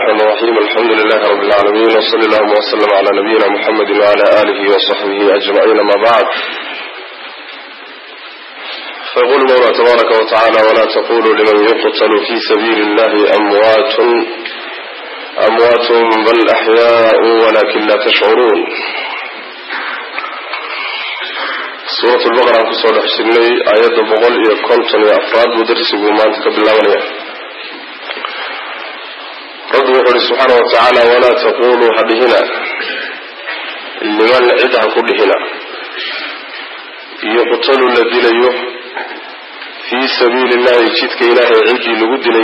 الرحمن الرحيم الحمد لله رب العالمين وصلى اللهم وسلم على نبينا محمد وعلى آله وصحبه أجمعين ما بعد فيقول المولى تبارك وتعالى ولا تقولوا لمن يقتل في سبيل الله أموات أموات بل أحياء ولكن لا تشعرون suurat lbaqara aan kusoo dhex jirnay aayadda boqol iyo konton iyo afraad buu darsiguu maanta ka bilaabanaya rabbi wuxuu uhi subxaana wa tacaala walaa taquluu ha dhihina liman cid ha ku dhihina yuqtalu la dilayo fii sabiili illahi jidka ilaahay ciddii lagu dilay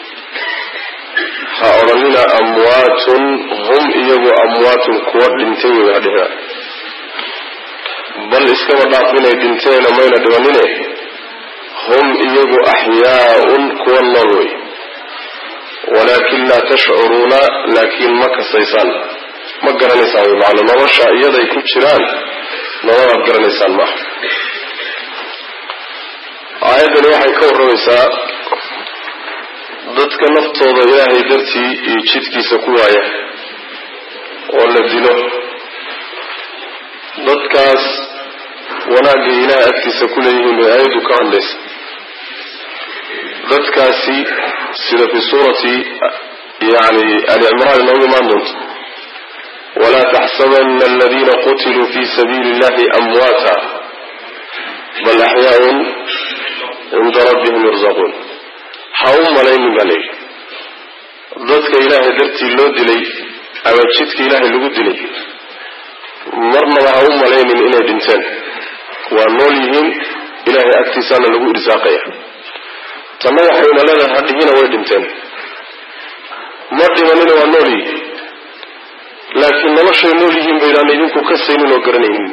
ha odhanina amwaatun hum iyagu amwaatun kuwa dhintay wey ha dhihina bal iskaba dhaaf inay dhinteena mayna dhibanine hum iyagu axyaaun kuwa nool wey walaakin laa tashcuruuna laakiin ma kasaysaan ma garanaysaan wey macana nolosha iyaday ku jiraan nololaad garanaysaan maaha aayaddani waxay ka warramaysaa dadka naftooda ilaahay dartii iyo jidkiisa ku waaya oo la dilo dadkaas wanaagay ilahay agtiisa ku leeyihiin bay aayaddu ka hadlaysa dadkaasi sida fi suurati yani ali cimraan inoogu imaan doonto walaa taxsabana aladiina qutiluu fi sabiili illahi amwaata bal axyaaun cinda rabbihim yurzaquun ha u malaynin baa layidhi dadka ilaahay dartii loo dilay ama jidka ilaahay lagu dilay marnaba ha u malaynin inay dhinteen waa nool yihiin ilaahay agtiisaana lagu irsaaqaya tanna waxayna leedahay hadhihina way dhinteen ma dhimanina waa nool yihiin laakiin noloshay nool yihiin baydaan idinku kasaynin oo garanaynin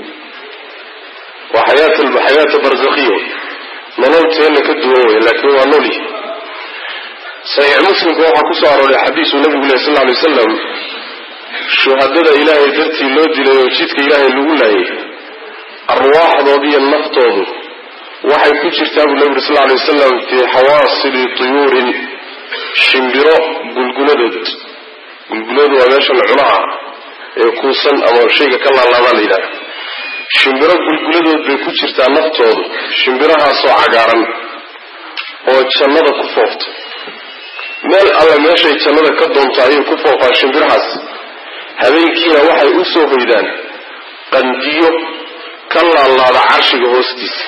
waa xayaata barzakhiya nolol teenna ka duwan wey laakiin waa nool yihiin saxiix muslimka waxaa kusoo arooray xadiisuu nabigu leh sal ly wasalam shuhadada ilaahay dartii loo dilay oo jidka ilaahay lagu laayay arwaaxdoodiiyo naftoodu waxay ku jirtaa buu nabi uri sal lay wasalam fii xawaasili tuyuurin shimbiro gulguladood gulguladu waa meeshan cunaha ee kuusan ama shayga ka laalaabaa la yidhahda shimbiro gulguladood bay ku jirtaa naftoodu shimbirahaasoo cagaaran oo jannada ku foofta meel alle meeshay jannada ka doonto ayay ku foofaan shimbirahaas habeenkiina waxay u soo hoydaan qandiyo ka laalaada carshiga hoostiisa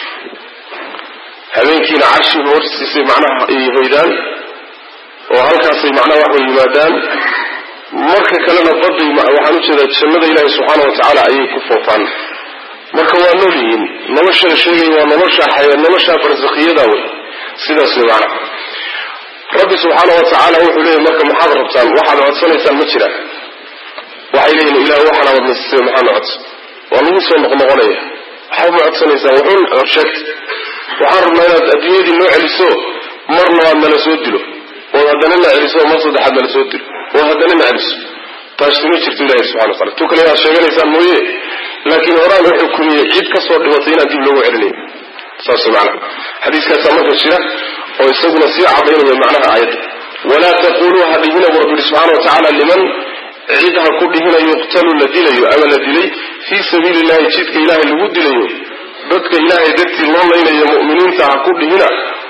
habeenkiina carshiga hoostiisay macnaha ay hoydaan oo halkaasay macnaha waxay yimaadaan marka kalena baday waxaan ujeedaa jannada ilaahi subxaana wa tacaala ayay ku foofaan marka waa nool yihiin nolosha la sheegaya waa nolosha nolosha barsakhiyada wey sidaas wey macnaha rabbi subxaana wa tacaala wuxuu leeyahy marka maxaad rabtaan waxaad codsanaysaan ma jiraan waxay leeyihin ilah waxaan awadnasisay maxaana codsa waa lagu soo noqnoqonaya waxaad ma codsanaysaan wuxuun sheegta waxaan rabnaa inaad adduunyadii noo celiso mar labaad nala soo dilo ood haddana na celiso mar saddexaad nala soo dilo ood haddana na celiso taasi ma jirto ilahi subxana wa tacala tu kale inaad sheeganaysaan mooye laakiin horaan u xukumiyey cid kasoo dhimatay inaan dib loogu celinayo saas macnaha xadiiskaasaa marka jira oo isaguna sii cadaynaya macnaha aayadda walaa taquluu ha dhihina bu rabbi yihi subxana wa tacaala liman cid ha ku dhihina yuqtalu la dilayo ama la dilay fii sabiili illahi jidka ilaahay lagu dilayo dadka ilaahay dartii loo laynayo mu'miniinta ha ku dhihina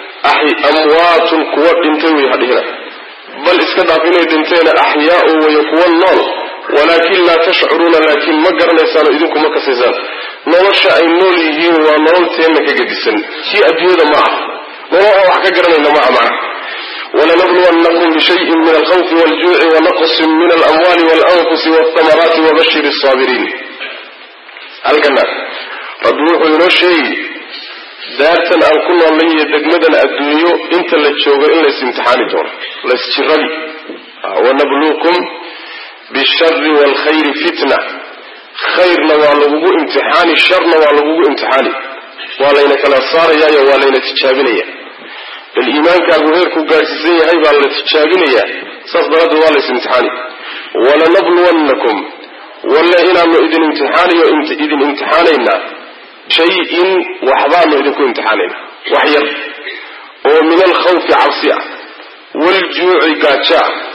amwaatun kuwa dhintay wey ha dhihina bal iska dhaaf inay dhinteena axyaau waya kuwa nool walaakin laa tashcuruuna laakiin ma garanaysaano idinku ma kasaysaan nolosha ay nool yihiin waa nolol teenna ka gedisan kii adduunyada ma ah nolol aan wax ka garanayna ma ah macna walanabluwannakum bishayin min alkhawfi waljuuci wanaqsin min alamwaali walanfusi walthamaraati wabashir saabiriin halkana rabbi wuxuu inoo sheegi daartan aan ku noolnay iyo degmadan adduunyo inta la joogo in lays imtixaani doono laysjirabi wanabluukum bishari waalkhayri fitna khayrna waa lagugu imtixaani sharna waa lagugu imtixaani waa layna kala saarayaayo waa layna tijaabinaya bal iimaankaagu heerku gaadhsiisan yahay baa la tijaabinayaa saas daraaddeed waa lays imtixaani walanabluwannakum walle inaanu idin imtixaanayo idin imtixaanaynaa shay-in waxbaanu idinku imtixaanayna wax yar oo min alkhawfi cabsi ah waaljuuci gaajo ah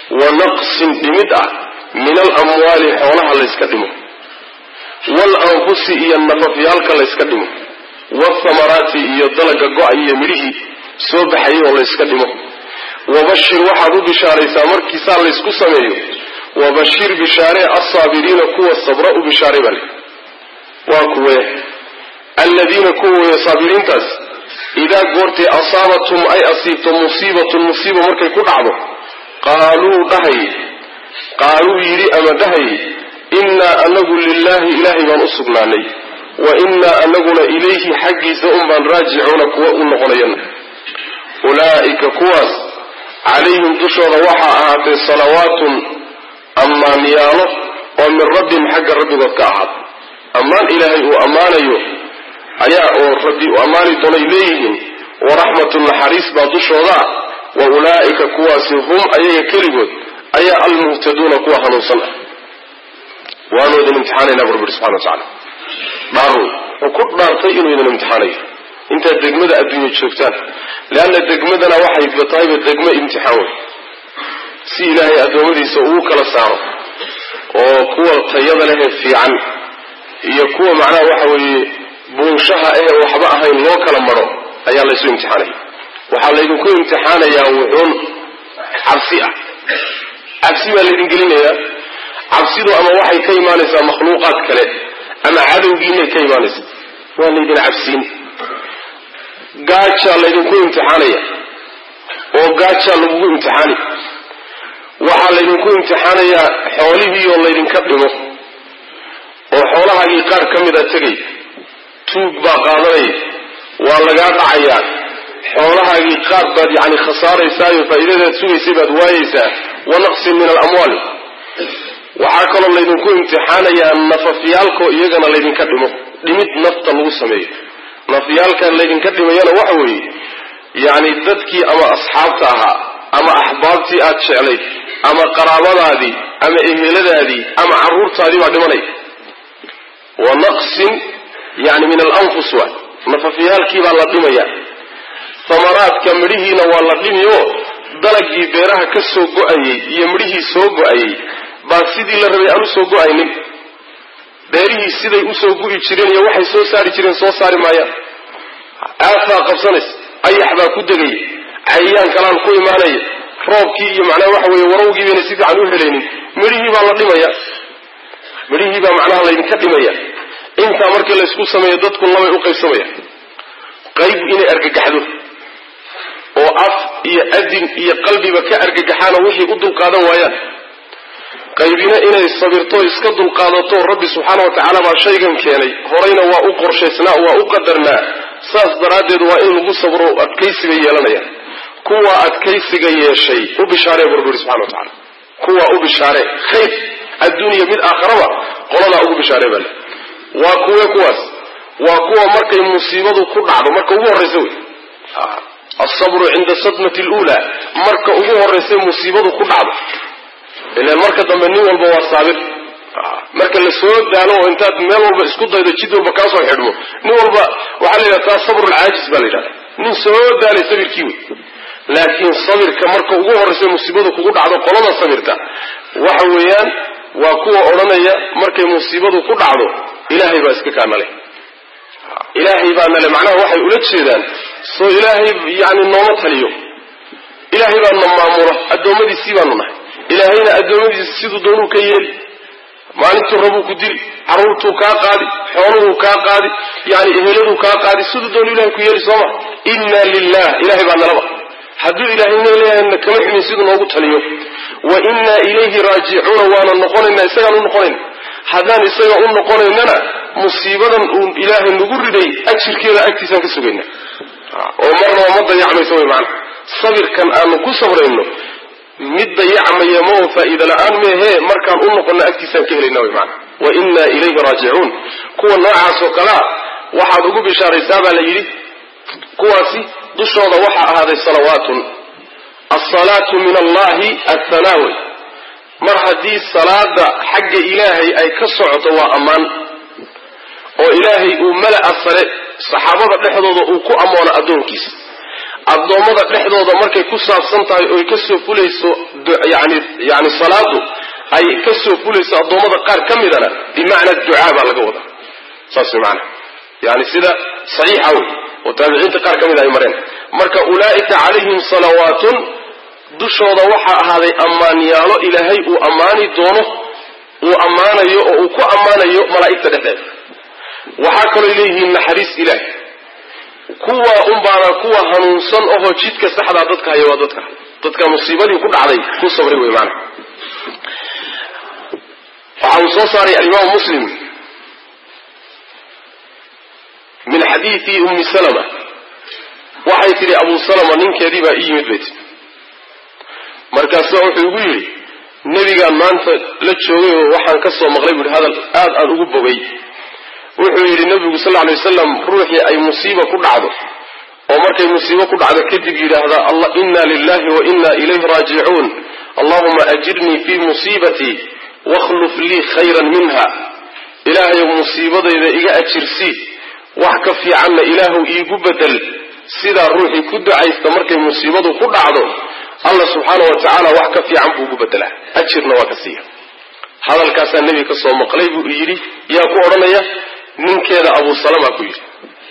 wa naqsin dhimid ah min alamwaali xoolaha layska dhimo waalanfusi iyo nafafyaalka layska dhimo wathamaraati iyo dalaga go-ay iyo midhihii soo baxayay oo layska dhimo wabashir waxaad u bishaaraysaa markiisaa laysku sameeyo wabashir bishaaree alsaabiriina kuwa sabra u bishaaray baa le waa kuwe alladiina kuwa weeye saabiriintaas idaa goortay asaabathum ay asiibto musiibatun musiiba markay ku dhacdo qaaluu dhahay qaaluu yidhi ama dhahay innaa anagu lilaahi ilaahay baan u sugnaanay wa innaa anaguna ilayhi xaggiisa un baan raajicuuna kuwa u noqonayana ulaa'ika kuwaas calayhim dushooda waxaa ahaatay salawaatun ammaanyaalo oo min rabbihim xagga rabbigood ka ahaad ammaan ilaahay uu ammaanayo ayaa oo rabbi u ammaani doonay leeyihiin waraxmatun naxariis baa dushooda ah wa ulaa'ika kuwaasi hum ayaga keligood ayaa almuhtaduuna kuwa hanuunsan ah waanu idin imtixaanaynaa bu rabbi subxana wa tacala dhaaru wuxuu ku dhaartay inuu idin imtixaanayo intaad degmada adduunya joogtaan leanna degmadana waxay tahayba degmo imtixaan wey si ilaahay addoommadiisa ugu kala saaro oo kuwa tayada lehee fiican iyo kuwa macnaha waxa weeye buunshaha ee waxba ahayn loo kala maro ayaa laysu imtixaanaya waxaa laydinku imtixaanayaa wuxuun cabsi ah cabsi baa laydin gelinayaa cabsidu ama waxay ka imaanaysaa makhluuqaad kale ama cadowgiinay ka imaanaysaa waa laydin cabsiin gaajaa laydinku imtixaanaya oo gaajaa lagugu imtixaani waxaa laydinku imtixaanayaa xoolihii oo laydinka dhimo oo xoolahaagii qaar ka mid a tegay tuug baa qaadanaya waa lagaa dhacayaa xoolahaagii qaar baad yacni khasaaraysaayo faa'iidadaad sugaysay baad waayaysaa wa naqsin min alamwaal waxaa kaloo laydinku imtixaanayaa nafafyaalkoo iyagana laydinka dhimo dhimid nafta lagu sameeyo nafyaalkan laydinka dhimayana waxa weeye yacni dadkii ama asxaabta ahaa ama axbaabtii aad jeclayd ama qaraabadaadii ama eheladaadii ama carruurtaadii baa dhimanaya wa naqsin yani min alanfus waay nafafyaalkii baa la dhimaya thamaraadka midhihiina waa la dhimi oo dalagii beeraha ka soo go-ayey iyo midhihii soo go-ayey baa sidii la rabay aan u soo go-aynin beerihii siday usoo gu'i jireen iyo waxay soo saari jireen soo saari maayaan aafbaa qabsanaysa ayax baa ku degaya cayayaan kalaan ku imaanaya roobkii iyo macnaha waxa weeye warawgii bayna si fiican u helaynin midhihii baa la dhimaya midhihii baa macnaha laydinka dhimaya intaa markii laysku sameeyo dadku labay u qaybsamaya qayb inay argagaxdo oo af iyo adin iyo qalbiba ka argagaxaanoo wixii u dulqaadan waayaan qaybina inay sabirto iska dulqaadato rabbi subxaana wa tacaala baa shaygan keenay horeyna waa u qorshaysnaa waa u qadarnaa saas daraaddeed waa in lagu sabro adkaysiga yeelanaya kuwa adkaysiga yeeshay u bishaaree bu rabbi yuri subxana wa tacala kuwa u bishaaree khayr adduuniya mid aakharaba qoladaa ugu bishaaree bale waa kuwe kuwaas waa kuwa markay musiibadu ku dhacdo marka ugu horraysa wey asabru cinda sadmati luulaa marka ugu horraysa musiibadu ku dhacdo ilan marka dambe nin walba waa saabir marka la soo daalo oo intaad meel walba isku daydo jid walba kaasoo xidhmo nin walba waxaa la yidhahda taa sabrulcaajis baa la yidhahda nin soo daalay sabirkii wey laakiin sabirka marka ugu horraysa musiibadu kugu dhacdo qolada sabirta waxa weeyaan waa kuwa odhanaya markay musiibadu ku dhacdo ilaahay baa iska kaanale ilaahay baa nale macnaha waxay ula jeedaan soo ilaahay yani nooma taliyo ilaahay baa na maamula addoommadiisii baanu nahay ilaahayna addoommadiisa siduu doonuu ka yeeli maalintuu rabuu ku dili carruurtuu kaa qaadi xooluhuu kaa qaadi yani eheladuu kaa qaadi siduu doonu ilahay ku yeeli sooma inna lilah ilahay baa nalaba hadduu ilaahayna leeyahayna kama ximin siduu noogu taliyo wa innaa ilayhi raajicuuna waana noqonaynaa isagaan u noqonayna haddaan isaga u noqonaynana musiibadan uu ilaahay nagu riday ajirkeeda agtiisaan ka sugayna oo marnaba ma dayacmayso way maana sabirkan aanu ku sabrayno mid dayacmaya ma oo faa'iida la-aan meehee markaan u noqono agtiisaan ka helayna way maana wa innaa ilayhi raajicuun kuwa noocaas oo kalea waxaad ugu bishaaraysaa baa la yidhi kuwaasi dushooda waxaa ahaaday salawaatun alsalaatu min allahi athanaawi mar haddii salaada xagga ilaahay ay ka socoto waa ammaan oo ilaahay uu mala'a sare saxaabada dhexdooda uu ku ammoono addoonkiisa addoommada dhexdooda markay ku saabsan tahay oy kasoo fulayso yani yani salaadu ay kasoo fulayso addoommada qaar ka midana bimacna ducaa baa laga wadaa saas way maanaa yani sida saxiixa wey oo taabiciinta qaar ka mid ay mareen marka ulaa'ika calayhim salawaatun dushooda waxaa ahaaday ammaanyaalo ilaahay uu ammaani doono uu ammaanayo oo uu ku ammaanayo malaa'igta dhexdeeda waxaa kaloo leeyihiin naxariis ilaahi kuwa unbaana kuwa hanuunsan ohoo jidka saxdaa dadka haya waa dadka dadka musiibadii ku dhacday ku sabray wey maana waxa uu soo saaray alimaamu muslim min xadiidi ummi salama waxay tidhi abu salama ninkeedii baa ii yimid bay tii markaasa wuxuu igu yidhi nebigaan maanta la joogay oo waxaan ka soo maqlay buuhi hadal aad aan ugu bogay wuxuu yidhi nebigu sal ly wasalam ruuxii ay musiiba ku dhacdo oo markay musiibo ku dhacdo kadib yidhaahda allah inna lilahi wa inna ilayhi raajicuun allahuma ajirnii fii musiibatii wakhluf lii khayran minha ilaahayow musiibadayda iga ajirsii wax ka fiicanna ilaahu iigu bedel sidaa ruuxii ku ducaysta markay musiibadu ku dhacdo allah subxaana wa tacaala wax ka fiican buu ugu bedelaa ajirna waa ka siiya hadalkaasaa nebiga ka soo maqlay buu yidhi yaa ku odhanaya ninkeeda abu salama ku yidhi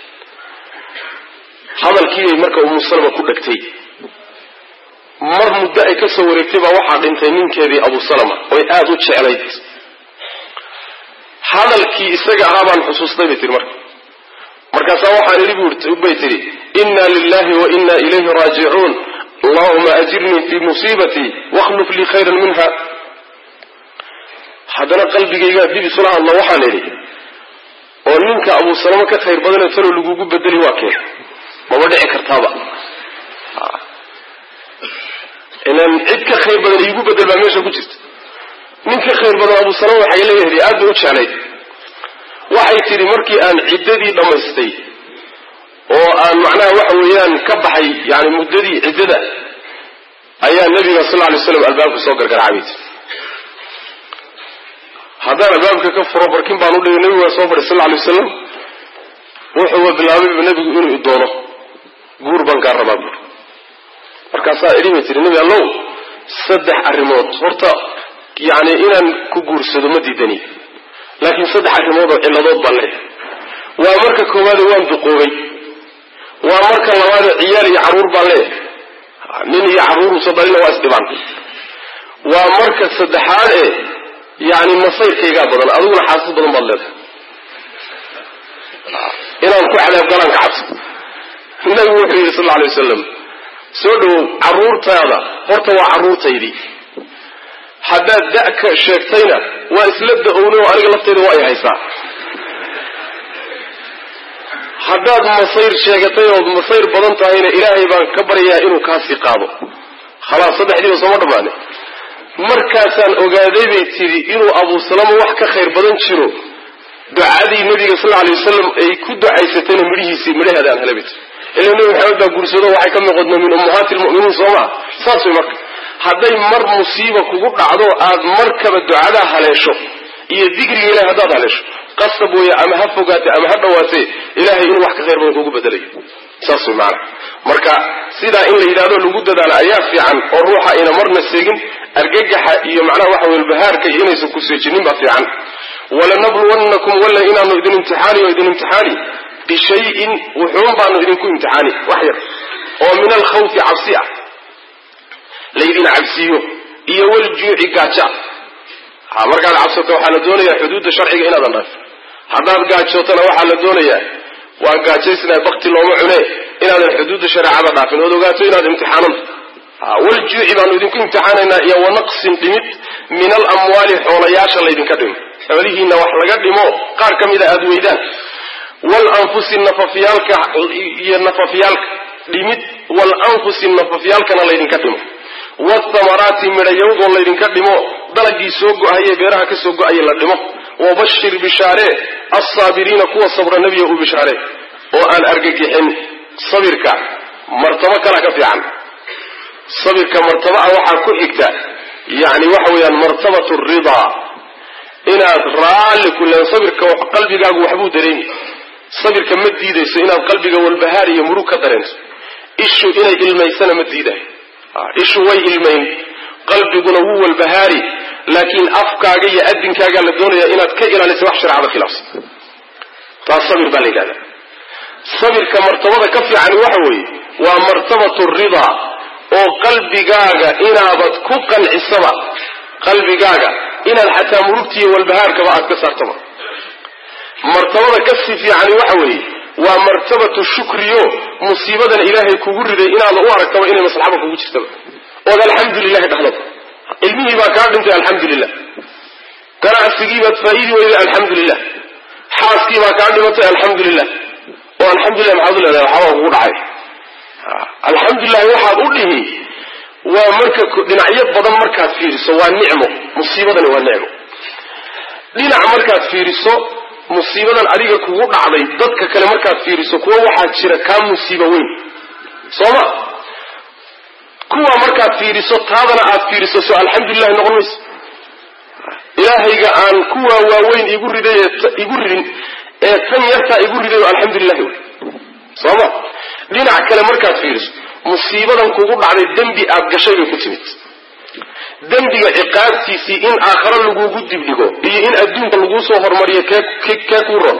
hadalkiibay marka umu salama ku dhegtay mar muddo ay ka soo wareegtay baa waxaa dhintay ninkeedii abu salama oy aada u jeclayd hadalkii isaga ahaa baan xusuustay bay tihi marka markaasaa waxaan idhi bay tidhi inna lilahi wa inna ilayhi raajicuun allahuma ajirnii fii musiibatii wakhluf lii khayran minha haddana qalbigaygaa dib isula hadla waxaan idhi oo ninka abu salama ka khayr badanee talo lagugu bedeli waa kee maba dhici kartaaba ilan cid ka khayr badan iigu bedel baa meesha ku jirta nin ka khayr badan abu salama waxay leeyahay aad bay u jeclayd waxay tidhi markii aan ciddadii dhammaystay oo aan macnaha waxa weeyaan ka baxay yani muddadii ciddada ayaa nabiga sal ly slam albaabka soo gargaraacay bay tii haddaan albaabka ka furo barkin baan udhigay nabigu waa soo fadhay sal lay wasalam wuxuuba bilaabayba nebigu inuu idoono guur baan kaa rabaa buur markaasaa idhi bay tihi nebi allow saddex arrimood horta yani inaan ku guursado ma diidani laakiin saddex arrimood oo cilladood baan leeyahay waa marka koowaade waan duqoobay waa marka labaade ciyaal iyo carruur baan leeyahay nin iyo carruurusa dhalina waa isdhibaan waa marka saddexaad ee yani masayrkaygaa badan adiguna xaasas badan baad leedahay inaan ku cadaab galaan ka cabso nabigu wuxuu yidhi sal alay wasalam soo dhawow carruurtaada horta waa carruurtaydii haddaad da-ka sheegtayna waa isla da-owna oo aniga laftayda waa ay haysaa haddaad masayr sheegatay ood masayr badan tahayna ilaahay baan ka baryayaa inuu kaasii qaado khalaas saddexdiiba sooma dhammaane markaasaan ogaaday bay tidhi inuu abu salama wax ka khayr badan jiro ducadii nabiga sal alay wasalam ay ku ducaysatayna midhihiisii midhaheeda aan helay bay tii ila nebi maxamed baa guursado waxay ka noqodna min ummahaati lmu'miniin soo maa saas way marka hadday mar musiiba kugu dhacdo aad markaba ducadaa haleesho iyo dikriga ilahay haddaad haleesho qasab weeye ama ha fogaate ama ha dhawaatee ilahay inuu wax ka khayr badan kugu bedelayo saas way maana marka sidaa in la yidhahdo lagu dadaalo ayaa fiican oo ruuxa ayna marna seegin argagaxa iyo macnaha waxa weye bahaarka iyo inaysan ku seejinin baa fiican walanabluwannakum walla inaanu idin imtixaani oo idin imtixaani bishayin wuxuun baanu idinku imtixaani wax yar oo min alkhawfi cabsi ah laydin cabsiiyo iyo waljuuci gaaja ha markaad cabsato waxaa la doonayaa xuduudda sharciga inaadan dhaafin haddaad gaajootana waxaa la doonayaa waa gaajaysnaa bakti looma cune inaadan xuduudda shareecada dhaafin ood ogaato inaad imtixaananta waljuuci baanu idinku imtixaanaynaa iyo wanaqsin dhimid min alamwaali xoolayaasha laydinka dhimo xoolihiina wax laga dhimo qaar ka mida aada weydaan walanfusi nafafyaalka iyo nafafyaalka dhimid walanfusi nafafyaalkana laydinka dhimo wathamaraati midhayawdoo laydinka dhimo dalagii soo go-aye beeraha ka soo go-aye la dhimo wabashir bishaaree alsaabiriina kuwa sabra nebiga u bishaaree oo aan argagixin sabirka martabo kala ka fiican sabirka martaba ah waxaa ku xigta yani waxa weeyaan martabat ridaa inaad raalli ku leen sabirka qalbigaagu waxbuu dareemi sabirka ma diidayso inaad qalbiga walbahaar iyo murug ka dareento ishu inay ilmaysana ma diidahay ishu way ilmayn qalbiguna wuu walbahaari laakiin afkaaga iyo adinkaagaa la doonaya inaad ka ilaaliso wax shareecada khilaafsan taas sabir baa la yidhahda sabirka martabada ka fiicani waxa weeye waa martabatu ridaa oo qalbigaaga inaabad ku qancisaba qalbigaaga inaad xataa murugtiiyo walbahaarkaba aad ka saartaba martabada ka sii fiicani waxa weeye waa martabatu shukriyo musiibadan ilaahay kugu riday inaada u aragtaba inay maslaxaba kugu jirtaba ood alxamdulilahi dhahdaba ilmihii baa kaa dhintay alxamdulilah ganacsigiibaad faa'iidi weyday alxamdulilah xaaskii baa kaa dhimatay alxamdulilah oo alxamdulilah maxaad u leedahay waxaabaa kugu dhacay alxamdulilahi waxaad u dhihi waa marka dhinacyo badan markaad fiiriso waa nicmo musiibadani waa nicmo dhinac markaad fiiriso musiibadan adiga kugu dhacday dadka kale markaad fiiriso kuwa waxaa jira kaa musiibo weyn sooma kuwa markaad fiiriso taadana aad fiiriso soo alxamdulilahi noqon mayso ilaahayga aan kuwa waaweyn igu riday igu ridin ee tan yartaa igu riday oo alxamdulilahi wey sooma dhinac kale markaad fiiriso musiibadan kugu dhacday dembi aad gashay bay ku timid dembiga ciqaabtiisii in aakharo lagugu dibdhigo iyo in adduunka laguu soo hormariyo kee kee kuu ron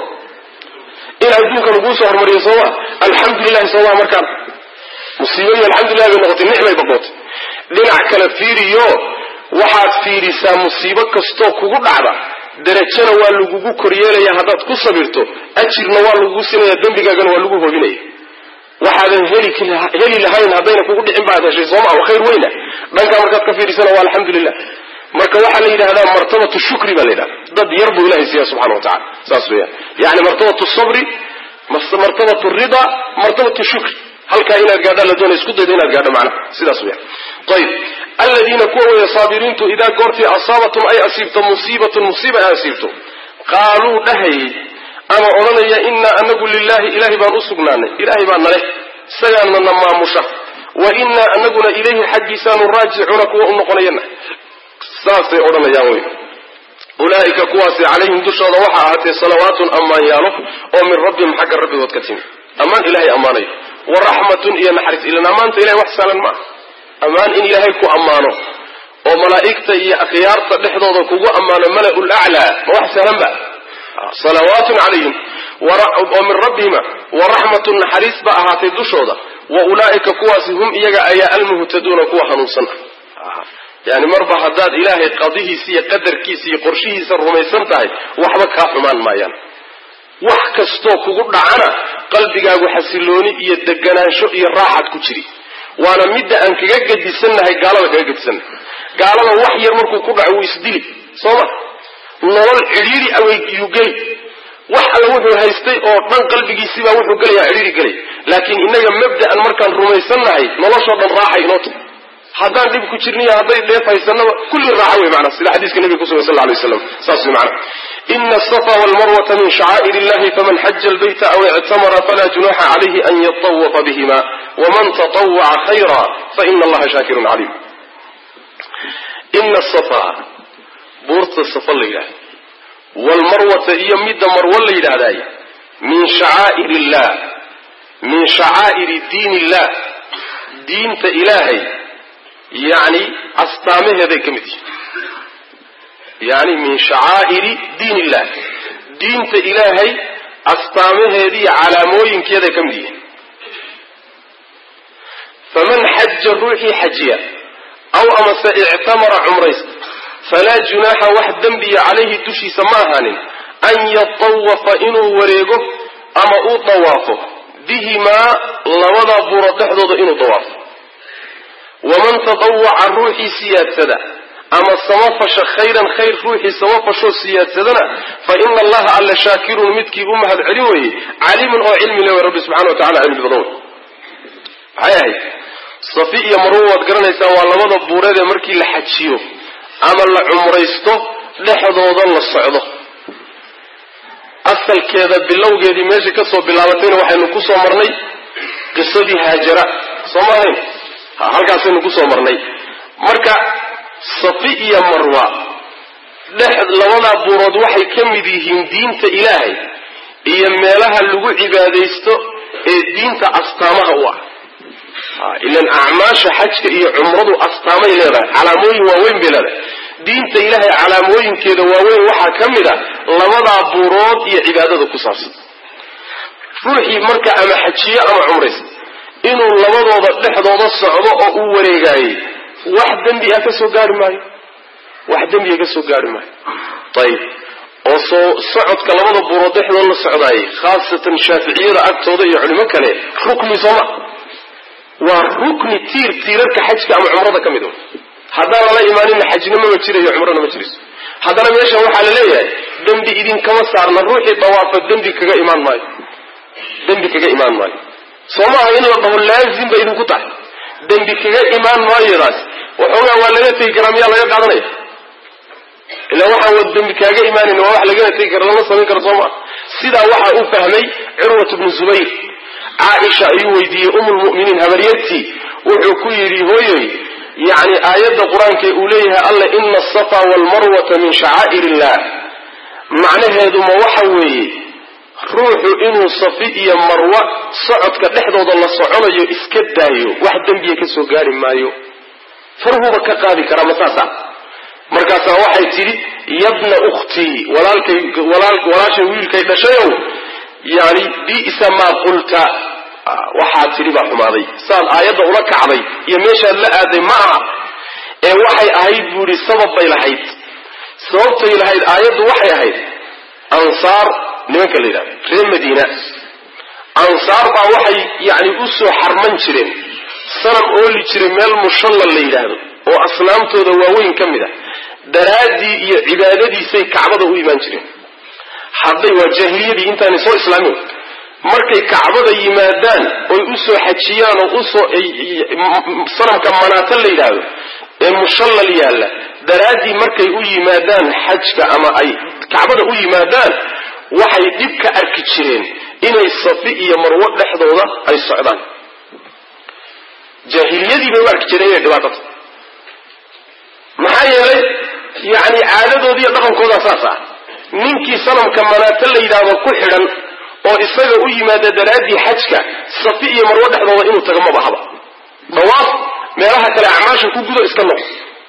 in adduunka laguu soo hormariyo sooma alxamdulilahi sooma markaan musiibadii alxamdulilah bay noqotay nicmay baqootay dhinac kale fiiriyo waxaad fiirisaa musiibo kastoo kugu dhacda darajana waa lagugu koryeelaya haddaad ku sabirto ajirna waa lagugu sinaya dembigaagana waa lagu hobinaya waxaadan heli lahayn haddayna kugu dhicin baad heshay sooma wa khayr weyna dhankaa markaad ka fiirisana waa alxamdulilah marka waxaa la yidhahdaa martabatu shukri baa la yidhahda dad yar buu ilahay siiya subxana wa tacala saas weyaan yani martabatu sabri martabatu rida martabatu shukri halkaa inaad gaadhaan la doonay isku dayda inaad gaadho macnaha sidaas weyaan ayib aladiina kuwa weeye saabiriintu idaa goortii asaabatum ay asiibto musiibatun musiiba ay asiibto qaaluu dhahayay ama odhanaya innaa anagu lilahi ilahay baan u sugnaanay ilahay baa naleh isagaana na maamusha wa innaa anaguna ilayhi xaggiisaanu raajicuuna kuwa u noqonayana saasay odhanayaan wey ulaa'ika kuwaasi calayhim dushooda waxaa ahaatee salawaatun ammaan yaalo oo min rabbihim xagga rabbigood ka timi ammaan ilahay ammaanayo wa raxmatun iyo naxariis ilan ammaanta ilahay wax saalan maaha ammaan in ilaahay ku ammaano oo malaa'igta iyo akhyaarta dhexdooda kugu ammaano mala-ul aclaa ma wax sahlan ba salawaatun calayhim oo min rabbihima wa raxmatun naxariis ba ahaatay dushooda wa ulaa'ika kuwaasi hum iyaga ayaa almuhtaduuna kuwa hanuunsan ah yani marba haddaad ilaahay qadihiisa iyo qadarkiisa iyo qorshihiisa rumaysan tahay waxba kaa xumaan maayaan wax kastoo kugu dhacana qalbigaagu xasilooni iyo deganaansho iyo raaxad ku jiri waana midda aan kaga gedisannahay gaalada kaga gedisannahay gaalada wax yar markuu ku dhaco wuu isdili sooma nolol cidhiiri aweygiyuu geli wax alla wuxuu haystay oo dhan qalbigiisibaa wuxuu gelayaa cidhiiri gelay laakiin innaga mabda'an markaan rumaysannahay noloshoo dhan raaxay inoo tahy haddaan dhib ku jirniyo hadday dheef haysanaba kulli raaxa wey maanaa sida xadiiska nabiga kusugan sal lay waslam saas wey maanaa ina asafa walmarwata min shacaa'ir illahi faman xaja albayta aw ictamara falaa junaxa calayhi an yatawafa bihima waman tatawaca khayra faina allaha shaakirun caliim ina asafa buurta safa la yidhahda waalmarwata iyo midda marwo la yidhaahdaay min shacaa'ir illah min shacaa'iri diin illah diinta ilaahay yani astaamaheeday ka mid yihin yani min shacaa'iri diin illah diinta ilaahay astaamaheeda iyo calaamooyinkeeday ka mid yihiin faman xaja ruuxii xajiya aw amase ictamara cumraysta falaa junaaxa wax dembiya calayhi dushiisa ma ahaanin an yatawafa inuu wareego ama uu dawaafo bihimaa labadaa buuro dhexdooda inuu dawaafo waman tadawaca ruuxii siyaadsada ama samafasha khayran khayr ruuxii samafashoo siyaadsadana fa ina allaha alla shaakirun midkii u mahad celi weye caliimun oo cilmi le rabbi subxana wa tacala cilmi badan wey maxay ahayd safi iyo marwo waad garanaysaan waa labada buureed ee markii la xajiyo ama la cumraysto dhexdooda la socdo asalkeeda bilowgeedii meesha kasoo bilaabatayna waxaynu ku soo marnay qisadii haajara soo ma ahayn halkaasaynu kusoo marnay marka safi iyo marwa dhex labadaa buurood waxay ka mid yihiin diinta ilaahay iyo meelaha lagu cibaadaysto ee diinta astaamaha u ah ilan acmaasha xajka iyo cumradu astaamay leedahay calaamooyin waaweyn bay leedahay diinta ilaahay calaamooyinkeeda waaweyn waxaa ka mid a labadaa buurood iyo cibaadada ku saabsan ruuxii marka ama xajiyo ama cumraysa inuu labadooda dhexdooda socdo oo uu wareegaayey wax dembi ah ka soo gaari maayo wax dembiga ka soo gaari maayo ayib oo soo socodka labada buurood dhexdooda la socdaayey khaasatan shaaficiyada agtooda iyo culimo kale rukni sooma waa rukni tiir tiirarka xajka ama cumrada ka mid haddaan lala imaaninna xajna mama jirayo cumrana ma jirayso haddana meeshan waxaa la leeyahay dembi idinkama saarna ruuxii dawaafa dembi kaga imaan maayo dembi kaga imaan maayo soo maaha in la dhaho laazim ba idinku tahay dembi kaga imaan maayodaas waxoogaa waa laga tegi karaa miyaa laga qaadanaya ilaa waxaan wa dembi kaaga imaanan waa wax lagana tegi kara lama samayn karo soo maa sidaa waxaa u fahmay curwat bnu zubayr caaisha ayuu weydiiyey umulmu'miniin habaryartii wuxuu ku yidhi hooyoy yacni aayadda qur-aankee uu leeyahay alla ina asafa waalmarwata min shacaa'ir illah macnaheedu ma waxa weeye ruuxu inuu safi iyo marwa socodka dhexdooda la soconayo iska daayo wax dembiya ka soo gaari maayo farhuba ka qaadi karaa ma saasa markaasaa waxay tidhi yabna ukhtii walaalkay walaashay wiilkay dhashayow yani bisa maa qulta waxaad tidhi baa xumaaday saad aayadda ula kacday iyo meeshaad la aaday ma aha ee waxay ahayd buu ihi sabab bay lahayd sababtay lahayd aayaddu waxay ahayd ansaar nimanka la yidhahdo reer madiina ansaar baa waxay yani u soo xarman jireen sanam ooli jiray meel mushallal la yidhaahdo oo asnaamtooda waaweyn ka mid ah daraaddii iyo cibaadadiisay kacbada u imaan jireen hadday waa jaahiliyadii intaanay soo islaamin markay kacbada yimaadaan oy u soo xajiyaan oo usoo sanamka manaata la yidhaahdo ee mushallal yaalla daraaddii markay u yimaadaan xajka ama ay kacbada u yimaadaan waxay dhib ka arki jireen inay safi iyo marwo dhexdooda ay socdaan jaahiliyadii bay u arki jireen inay dhibaatata maxaa yeelay yacni caadadoodi iyo dhaqankooda saas ah ninkii sanamka manaato la yidhaahdo ku xidhan oo isaga u yimaada daraaddii xajka safi iyo marwo dhexdooda inuu tago maba haba dawaaf meelaha kale acmaasha ku gudo iska noq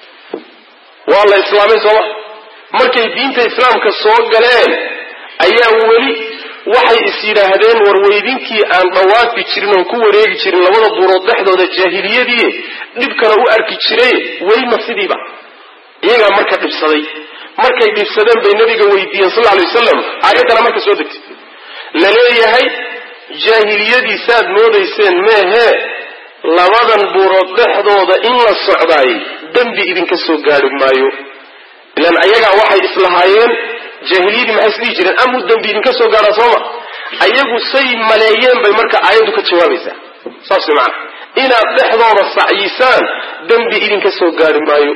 waa la islaamay sooma markay diinta islaamka soo galeen ayaa weli waxay is yidhaahdeen warweydinkii aan dhawaafi jirin oon ku wareegi jirin labada buurood dhexdooda jaahiliyadii dhibkana u arki jiray welima sidiiba iyagaa marka dhibsaday markay dhibsadeen bay nabiga weydiiyeen sal alay wasalam aayaddana marka soo degtay la leeyahay jaahiliyadii saad moodayseen meehee labadan buurood dhexdooda in la socdaay dembi idinka soo gaari maayo ilaan ayagaa waxay islahaayeen jaahiliyadii maxay isdhihi jireen amuu dembi idinka soo gaadhaa sooma ayagu say maleeyeen bay marka aayaddu ka jawaabaysaa saas way macana inaad dhexdooda sacyisaan dembi idinka soo gaari maayo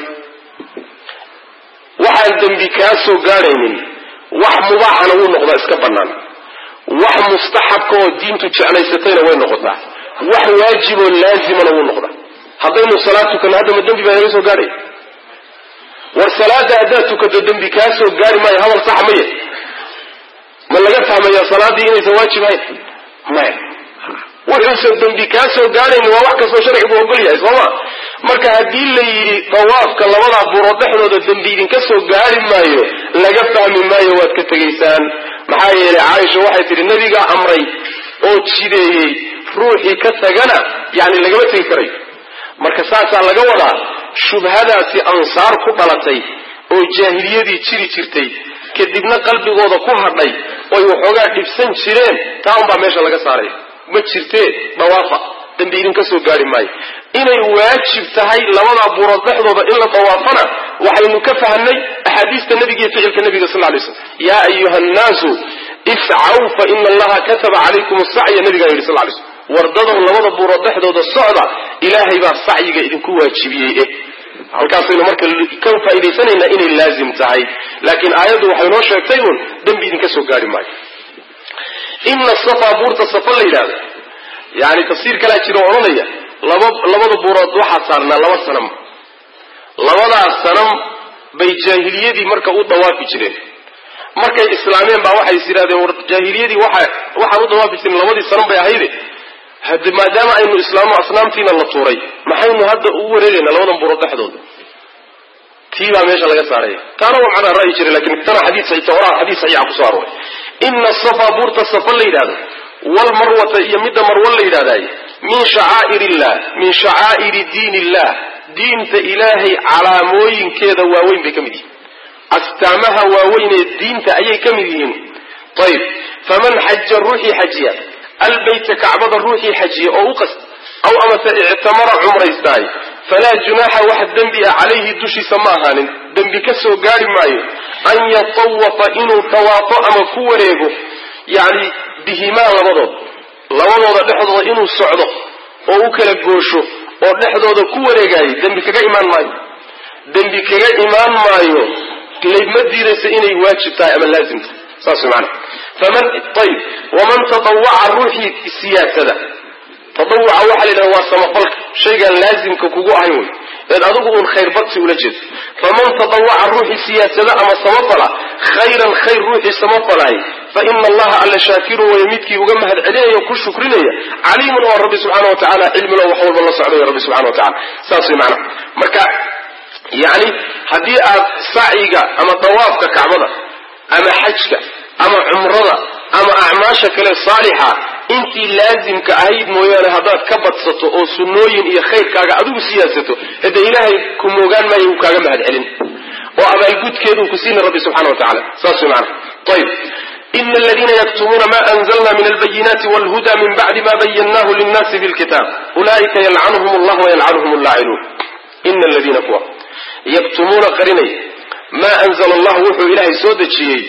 waxaan dembi kaa soo gaadhaynin wax mubaaxana wuu noqdaa iska bannaan wax mustaxabka oo diintu jeclaysatayna way noqotaa wax waajiboo laazimana wuu noqdaa haddaynu salaad tukanno haddama dembi baa inaga soo gaadhaya war salaada haddaad tukato dembi kaa soo gaari maayo hadal saxa maya ma laga fahmaya salaaddii inaysan waajib ahayn maya wuxuusan dembi kaa soo gaadhayn waa wax kastoo sharcigu ogol yahay sooma marka haddii la yidhi dawaafka labadaa buurood dhexdooda dembi idinka soo gaari maayo laga fahmi maayo waad ka tegaysaan maxaa yeelay caaisha waxay tidhi nabigaa amray oo jideeyey ruuxii ka tagana yani lagama tegi karayo marka saasaa laga wadaa shubhadaasi ansaar ku dhalatay oo jaahiliyadii jiri jirtay kadibna qalbigooda ku hadhay oy waxoogaa dhibsan jireen taa unbaa meesha laga saaraya ma jirtee dawaafa dembi idinka soo gaari maayo inay waajib tahay labadaa buurood dhexdooda in la dawaafana waxaynu ka fahnay axaadiista nebiga iyo ficilka nebiga sal lay slam yaa ayuha nnaasu iscaw fa ina allaha kataba calaykum asacya nabigaa yidhi sal lay slm wardadow labada buurood dhexdooda socda ilaahay baa sacyiga idinku waajibiyey eh halkaasaynu marka ka faa'idaysanaynaa inay laazim tahay laakiin aayaddu waxay noo sheegtay uun dembi idinka soo gaari maayo ina safa buurta safa la yidhahdo yani tafsiir kalaa jira oo odhanaya laba labada buurood waxaa saarnaa laba sanam labadaas sanam bay jaahiliyadii marka u dawaafi jireen markay islaameen baa waxay is yidhahdeen war jaahiliyadii waxa waxaan u dawaafi jiren labadii sanam bay ahayde hade maadaama aynu islaamno asnaamtiina la tuuray maxaynu hadda ugu wareegaynaa labadan buurood dhexdooda tii baa meesha laga saaraya taana waa macnaa ra'yi jiray lakin tana xadiis tawraat xadiis saxiixa kusoo arooray ina safa buurta safa la yidhahdo walmarwata iyo midda marwo la yidhahdaay min shacaa'ir illah min shacaa'iri diin illah diinta ilaahay calaamooyinkeeda waaweyn bay ka mid yihiin astaamaha waaweyn ee diinta ayay ka mid yihiin ayib faman xaja ruuxii xajiya albayta kacbada ruuxii xajiya oo u qast aw amase ictamara cumraystaay falaa junaaxa wax dembi ah calayhi dushiisa ma ahaanin dembi ka soo gaari maayo an yatawafa inuu tawaafo ama ku wareego yacni bihimaa labadood labadooda dhexdooda inuu socdo oo u kala goosho oo dhexdooda ku wareegaayo dembi kaga imaan maayo dembi kaga imaan maayo ma diidaysa inay waajib tahay ama laazim tahay saas way maanaa faman ayib waman tatawaca ruuxii siyaasada tatawuca waxaa la yidhaha waa samafalka shaygaan laazimka kugu ahayn wey eed adigu uun khayr badsi ula jeedo faman tatawaca ruuxii siyaasada ama samafala khayran khayr ruuxii samafalaay fa ina allaha alla shaakirun waya midkii uga mahad celinaya ku shukrinaya caliimun oo rabbi subxaana wa tacala cilmilo wax walba la socdayo rabbi subxana wa tacala saas way macnaa marka yacni haddii aad sacyiga ama dawaafka kacbada ama xajka ama cumrada ama acmaasha kale saalixa intii laazimka ahayd mooyaane haddaad ka badsato oo sunnooyin iyo khayrkaaga adigu siyaasato hade ilaahay ku moogaan maayo uu kaaga mahad celin oo abaalgudkeeduu ku siina rabbi subxana wa tacala saas way macana ayib ina aladiina yaktumuuna ma anzalna min albayinaati walhuda min bacdi ma bayannahu linnaasi fi lkitaab ulaa'ika yalcanuhum allah wayalcanuhum allaacinuun ina aladiina kuwa yaktumuuna qarinay maa anzala allahu wuxuu ilaahay soo dejiyey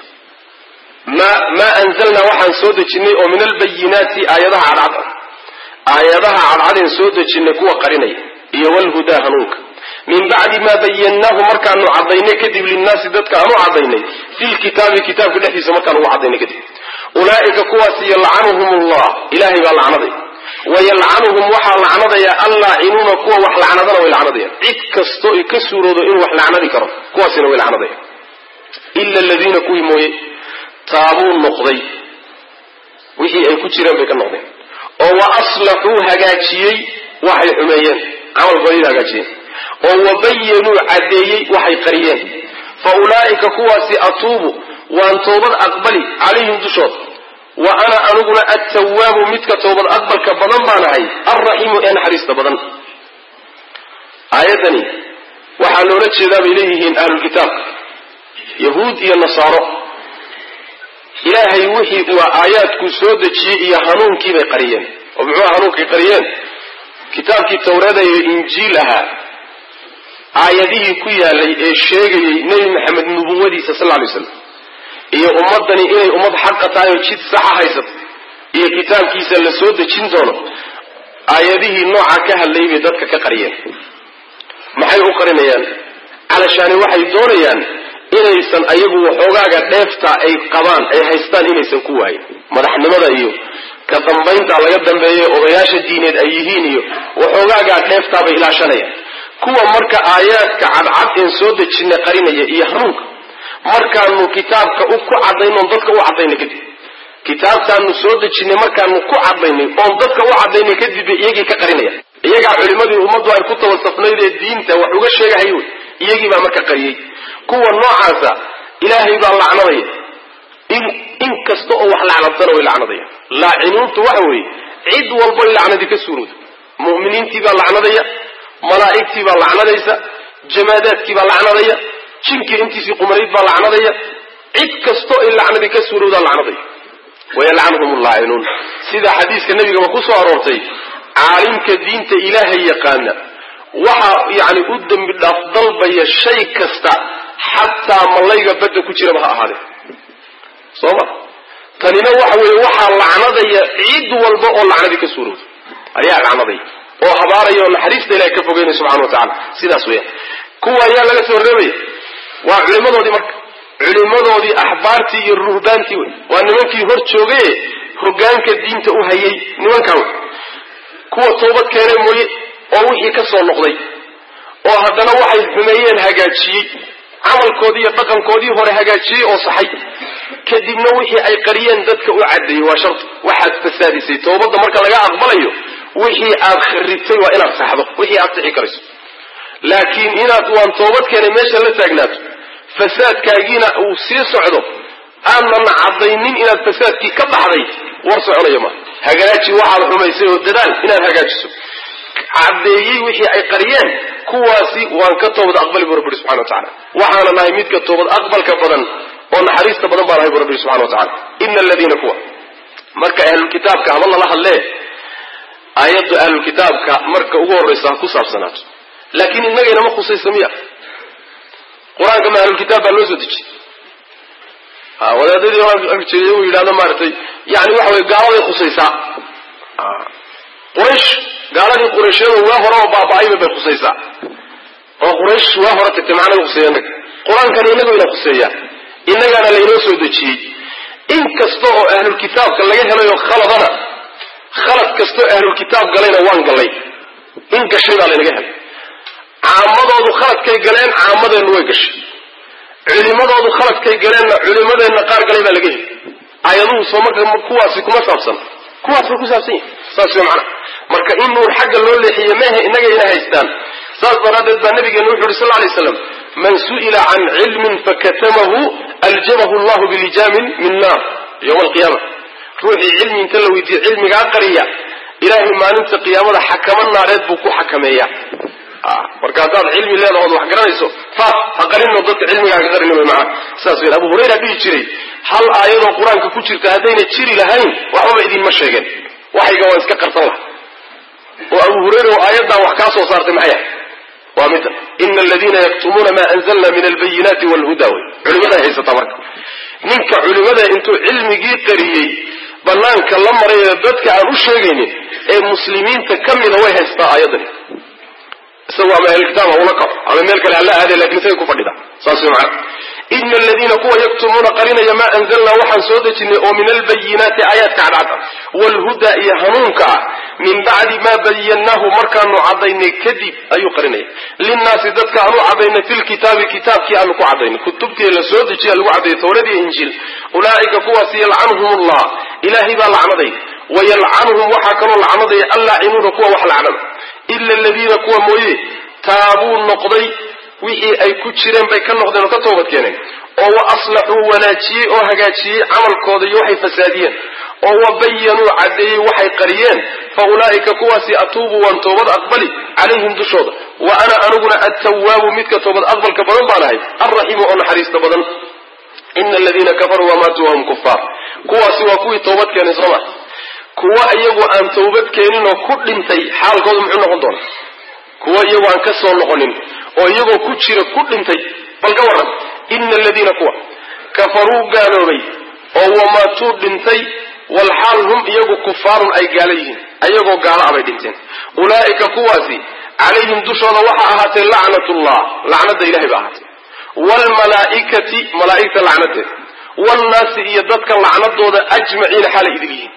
maa anzalnaa waxaan soo dejinay oo min albayinaati aayadaha cadcad aayadaha cadcadeen soo dejinay kuwa qarinaya iyo walhudaa hanuunka min bacdi maa bayannaahu markaanu cadaynay kadib linnaasi dadka aanu cadaynay fi lkitaabi kitaabka dhexdiisa markaan ugu cadaynay kadib ulaa'ika kuwaas yalcanuhum allah ilaahay baa lacnaday wayalcanuhum waxaa lacnadaya allaacinuuna kuwa wax lacnadana way lacnadayaan cid kasto i ka suuroodo inuu wax lacnadi karo kuwaasina way lacnadayaan ila aladiina kuwii mooye taabuu noqday wixii ay ku jireen bay ka noqdeen oo wa aslaxuu hagaajiyey waxay xumeeyeen camalkoodii hagaajiyeen oo wabayanuu caddeeyey waxay qariyeen fa ulaa'ika kuwaasi atuubu waan toobad aqbali calayhim dushooda wa ana aniguna attawaabu midka toobad aqbalka badan baan ahay alraxiimu ee naxariista badan aayaddani waxaa loola jeedaa bay leeyihiin ahlulkitaabka yahuud iyo nasaaro ilaahay wixii uu aayaadkuu soo dejiyey iyo hanuunkii bay qariyeen oo muxuu hanuunkay qariyeen kitaabkii tawrada iyo injiil ahaa aayadihii ku yaalay ee sheegayey nebi maxamed nubuwadiisa sal ly slam iyo ummaddani inay ummad xaqa tahay oo jid saxa haysato iyo kitaabkiisa la soo dejin doono aayadihii nooca ka hadlayay bay dadka ka qariyeen maxay u qarinayaan calashaani waxay doonayaan inaysan ayagu waxoogaaga dheefta ay qabaan ay haystaan inaysan ku waayin madaxnimada iyo ka dambaynta laga dambeeya odayaasha diineed ay yihiin iyo waxoogaagaa dheeftaabay ilaashanayaan kuwa marka aayaadka cadcad een soo dejina qarinaya iyo hanuunka markaanu kitaabka ku cadayno oon dadka u cadaynay kadib kitaabtaanu soo dejinay markaanu ku cadaynay oon dadka u cadaynay kadib bay iyagii ka qarinaya iyagaa culimadii ummaddu ay ku tawasafnayd ee diinta wax uga sheegahay wey iyagii baa marka qariyey kuwa noocaasa ilaahay baa lacnadaya in in kasta oo wax lacnadsana way lacnadaya laacinuuntu waxa weeye cid walbay lacnadi ka suurowda mu'miniintii baa lacnadaya malaa'igtii baa lacnadaysa jamaadaadkii baa lacnadaya jinkii intiisii qumanayd baa lacnadaya cid kastoo ay lacnadi ka suurowdaa lacnadaya wayalcanhum allaacinuun sida xadiiska nebigaba ku soo aroortay caalimka diinta ilaahay yaqaana waxa yani u dembi dhaaf dalbaya shay kasta xataa malayga badda ku jiraba ha ahaadee soo ma tanina waxa weeye waxaa lacnadaya cid walba oo lacnadii ka suurowda ayaa lacnadaya oo habaaraya oo naxariista ilahay ka fogeynaya subxana wa tacala sidaas weeyaan kuwa ayaa laga soo reebaya waa culimadoodii marka culimadoodii axbaartii iyo ruhbaantii wey waa nimankii hor joogaye hogaanka diinta u hayay nimankaa wey kuwa toobad keenay mooye oo wixii ka soo noqday oo haddana waxay xumeeyeen hagaajiyey camalkoodii iyo dhaqankoodii hore hagaajiyey oo saxay kadibna wixii ay qariyeen dadka u caddeeyey waa sharti waxaad fasaadisay toobadda marka laga aqbalayo wixii aad kharibtay waa inaad saxdo wixii aad sixi karayso laakiin inaad waan toobad keenay meesha la taagnaato fasaadkaagiina uu sii socdo aanan caddaynin inaad fasaadkii ka baxday war soconaya ma hagaaji waxaad xumaysay oo dadaal inaad hagaajiso caddeeyey wixii ay qariyeen kuwaasi waan ka toobad aqbali bu rabbi subxana wa tacala waxaana nahay midka toobad aqbalka badan oo naxariista badan baa nahay bu rabbi subxana wa tacala ina aladiina kuwa marka ahlulkitaabka haba lala hadlee aayaddu ahlulkitaabka marka ugu horraysa ha ku saabsanaato laakiin innagayna ma khusaysa miya qur-aanka ma ahlulkitaab baa loo soo dejiyey wadaadadii horjeeday uu yidhahdo maaragtay yani waxa wey gaaladay khusaysaa quraysh gaaladii qurayshyadu waa hore oo baaba-ayba bay khusaysaa oo quraysh waa hore tagtay macnaga khuseeya inaga qur-aankana inagu ina khuseeyaa innagaana laynoo soo dejiyey in kasta oo ahlulkitaabka laga helayo khaladana khalad kastoo ahlulkitaab galayna waan gallay in gashay baa laynaga helay caamadoodu khaladkay galeen caamadeennu way gashay culimadoodu khaladkay galeenna culimadeenna qaar galay baa laga heli aayaduhu soo marka kuwaasi kuma saabsan kuwaas bay ku saabsan yihin saas way macana marka in nuur xagga loo leexiye mehe innaga ina haystaan saas daraaddeed baa nabigeena wuxu uhi sal lla alay slam man su'ila can cilmin fakatamahu aljamahu allahu bilijaamin min naar yowma alqiyaama ruuxii cilmi inta la weydiiye cilmigaa qariya ilaahay maalinta qiyaamada xakamo naareed buu ku xakameeya marka haddaad cilmi leedahood wax garanayso faas ha qarinno dadka cilmigaaga qarini way macana saas weyn abu hurayra dhihi jiray hal aayadoo qur-aanka ku jirta haddayna jiri lahayn waxbaba idinma sheegeen waxayga waan iska qarsan laha oo abu hurayra oo aayaddan wax kaa soo saartay maxay ahay waa midda ina aladiina yaktumuuna maa anzalna min albayinaati walhuda wey culimaday haysataa marka ninka culimada intuu cilmigii qariyey banaanka la marayo dadka aan u sheegaynin ee muslimiinta ka mida way haystaa aayaddani isagu ama ahlkitaab ha ula kaco ama meel kale hala aade lakin isagay ku fadhida saas way macana ina aladiina kuwa yaktumuuna qarinaya maa anzalnaa waxaan soo dejinay oo min albayinaati aayaadka cadcada waalhuda iyo hanuunka ah min bacdi maa bayannaahu markaanu cadaynay kadib ayuu qarinaya linnaasi dadka aanu cadaynay fi lkitaabi kitaabkii aanu ku cadaynay kutubtii la soo dejiya lagu cadayay tawrad iyo injiil ulaa'ika kuwaasi yalcanuhum allah ilaahay baa lacnaday wayalcanuhum waxaa kaloo lacnadaya allaacinuuna kuwa wax lacnada ila aladiina kuwa mooye taabuu noqday wixii ay ku jireen bay ka noqdeen oo ka toobad keeneen oo wa aslaxuu wanaajiyey oo hagaajiyey camalkooda iyo waxay fasaadiyeen oo wa bayanuu caddeeyey waxay qariyeen fa ulaa'ika kuwaasi atuubu waan toobad aqbali calayhim dushooda wa ana aniguna attawaabu midka toobad aqbalka badan baan ahay alraxiimu oo naxariista badan ina aladiina kafaruu wamaatuu wahum kufaar kuwaasi waa kuwii toobad keenay sooma kuwa iyagu aan tawbad keenin oo ku dhintay xaalkoodu muxuu noqon doona kuwa iyagu aan ka soo noqonin oo iyagoo ku jira ku dhintay bal ka warran ina aladiina kuwa kafaruu gaaloobay oo wamaatuu dhintay walxaal hum iyagu kufaarun ay gaalo yihiin ayagoo gaalo abay dhinteen ulaa'ika kuwaasi calayhim dushooda waxaa ahaatee lacnatullah lacnada ilahay ba ahaatee waalmalaa'ikati malaa'igta lacnadeeda waalnaasi iyo dadka lacnadooda ajmaciina xaalay idil yihiin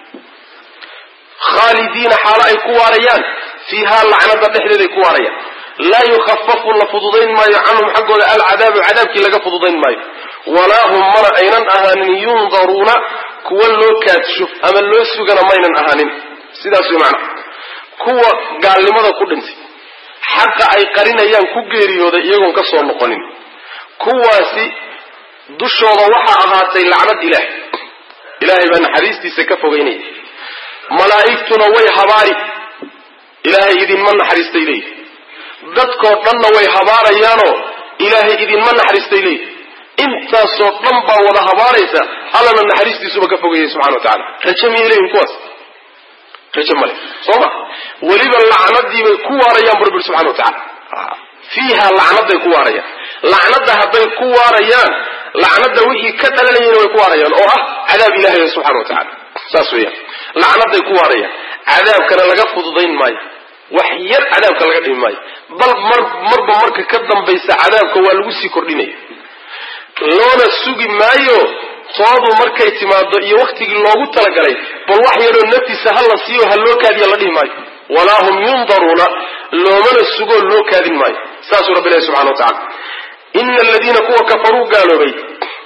khaalidiina xaalo ay ku waarayaan fiihaa lacnada dhexdeeday ku waarayaan laa yukhafafu la fududayn maayo canhum xaggooda alcadaabu cadaabkii laga fududayn maayo walaa hum mana aynan ahaanin yundaruuna kuwa loo kaadsho ama loo sugana maynan ahaanin sidaas way macana kuwa gaalnimada ku dhintay xaqa ay qarinayaan ku geeriyooday iyagoon ka soo noqonin kuwaasi dushooda waxaa ahaatay lacnad ilaah ilaahay baa naxariistiisa ka fogeynaya malaa'igtuna way habaari ilaahay idinma naxariistay leeyihi dadkoo dhanna way habaarayaanoo ilaahay idinma naxariistay leeyihi intaasoo dhan baa wada habaaraysa allana naxariistiisuba ka fogeeyey subxana wa tacala raje miyay leeyihin kuwaas raje male soo ma weliba lacnadiibay ku waarayaan bu rabbi subxana wa tacala fiiha lacnaday ku waarayaan lacnada hadday ku waarayaan lacnada wixii ka dhalanayana way ku waarayaan oo ah cadaab ilahay subxana wa tacala saas weeyaan lacnaday ku waarayaan cadaabkana laga fududayn maayo wax yar cadaabka laga dhimi maayo bal mar marba marka ka dambaysa cadaabka waa lagu sii kordhinaya loona sugi maayo toodu markay timaado iyo waktigii loogu talagalay bal wax yaroo naftiisa ha la siiyo ha loo kaadiya la dhihi maayo walaa hum yundaruuna loomana sugoo loo kaadin maayo saasuu rabbi ilahi subxana wa tacala ina aladiina kuwa kafaruu gaaloobay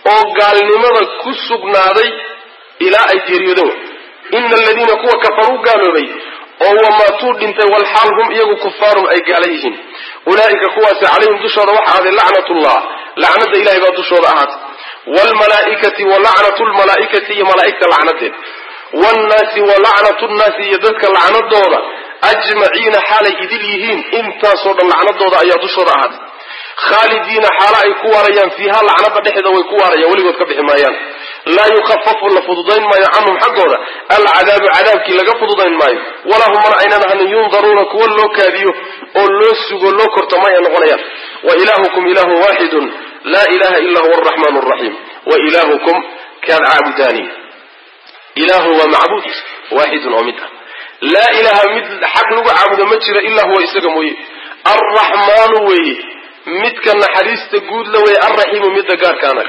oo gaalnimada ku sugnaaday ilaa ay geeriyoodeen ina aladiina kuwa kafaruu gaaloobay oo wamaatuu dhintay walxaal hum iyagu kufaarun ay gaala yihiin ulaa'ika kuwaasi calayhim dushooda waxa ahday lacnatullah lacnada ilahay baa dushooda ahaatay wlmalaaikati walacnatu lmalaaikati iyo malaaigta lacnadeed wnnaasi walacnatu nnaasi iyo dadka lacnadooda ajmaciina xaalay idil yihiin intaasoo dhan lacnadooda ayaa dushooda ahaatay khaalidiina xaalo ay ku waarayaan fiiha lacnada dhexeeda way ku waarayaan weligood ka bixi maayaan laa yukafafu la fududayn maayo canhum xaggooda alcadaabu cadaabkii laga fududayn maayo walaa hum mana aynan ahanin yundaruuna kuwa loo kaadiyo oo loo sugo loo korto ma ay noqonayaan wa ilaahukum ilaahu waaxidun laa ilaha ila huwa araxmaan raxiim wa ilaahukum kaad caabudaani ilaahu waa macbuud waaxidun oo mid ah laa ilaha mid xaq lagu caabudo ma jiro ilaa huwa isaga mooye alraxmaanu weeye midka naxariista guud la weeye alraxiimu midda gaarkaana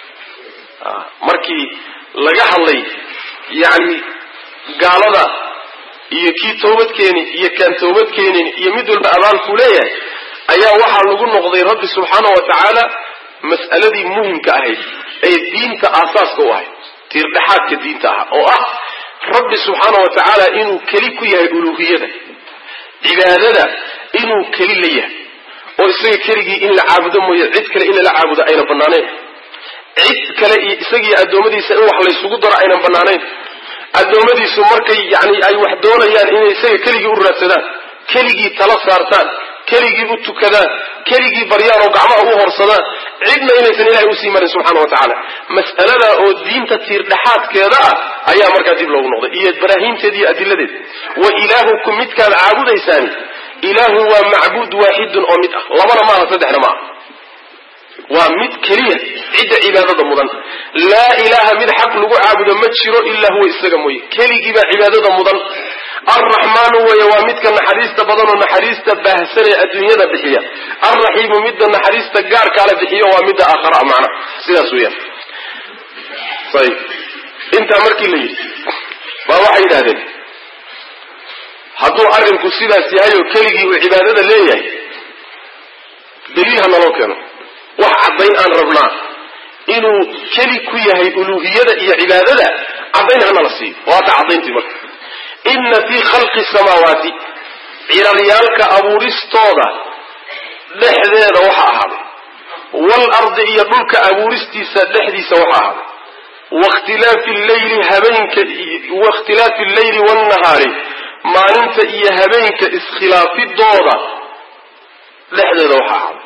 markii laga hadlay yani gaalada iyo kii toobadkeeni iyo kaan toobadkeenin iyo mid walba abaalkuu leeyahay ayaa waxaa lagu noqday rabbi subxaana wa tacaala mas'aladii muhimka ahayd ee diinta aasaaska u ahayd tiirdhexaadka diinta ah oo ah rabbi subxaana wa tacaala inuu keli ku yahay uluuhiyada cibaadada inuu keli la yahay oo isaga keligii in la caabudo mooye cid kale in lala caabudo ayna banaanayn cid kale iyo isagiyo addoommadiisa in wax laysugu daro aynan banaanayn addoommadiisu markay yani ay wax doonayaan inay isaga keligii u raadsadaan keligii tala saartaan keligii u tukadaan keligii baryaan oo gacmaha u horsadaan cidna inaysan ilahay usii marin subxana wa tacaala mas'alada oo diinta tiirdhexaadkeeda ah ayaa markaa dib loogu noqday iyo baraahiimteeda iyo adiladeed wa ilaahukum midkaad caabudaysaani ilaahu waa macbuud waaxidun oo mid ah labana maaha saddexna maaha waa mid keliya cidda cibaadada mudan laa ilaaha mid xaq lagu caabudo ma jiro ilaa huwa isaga mooye keligii baa cibaadada mudan alraxmaanu weeye waa midka naxariista badan oo naxariista baahsan ee adduunyada bixiya alraxiimu midda naxariista gaarkaala bixiyo waa midda aakhara macna sidaas weeyaan ayib intaa markii la yidhi baa waxay yidhahdeen hadduu arrinku sidaas yahay oo keligii uu cibaadada leeyahay daliil ha naloo keeno wax caddayn aan rabnaa inuu keli ku yahay uluuhiyada iyo cibaadada caddayn hanala siiyo waata caddayntii marka inna fii khalqi samaawaati ciraryaalka abuuristooda dhexdeeda waxa ahaaday waalardi iyo dhulka abuuristiisa dhexdiisa waxa ahaaday wakhtilaafi leyli habeenka wakhtilaafi alleyli waannahaari maalinta iyo habeenka iskhilaafidooda dhexdeeda waxa ahaaday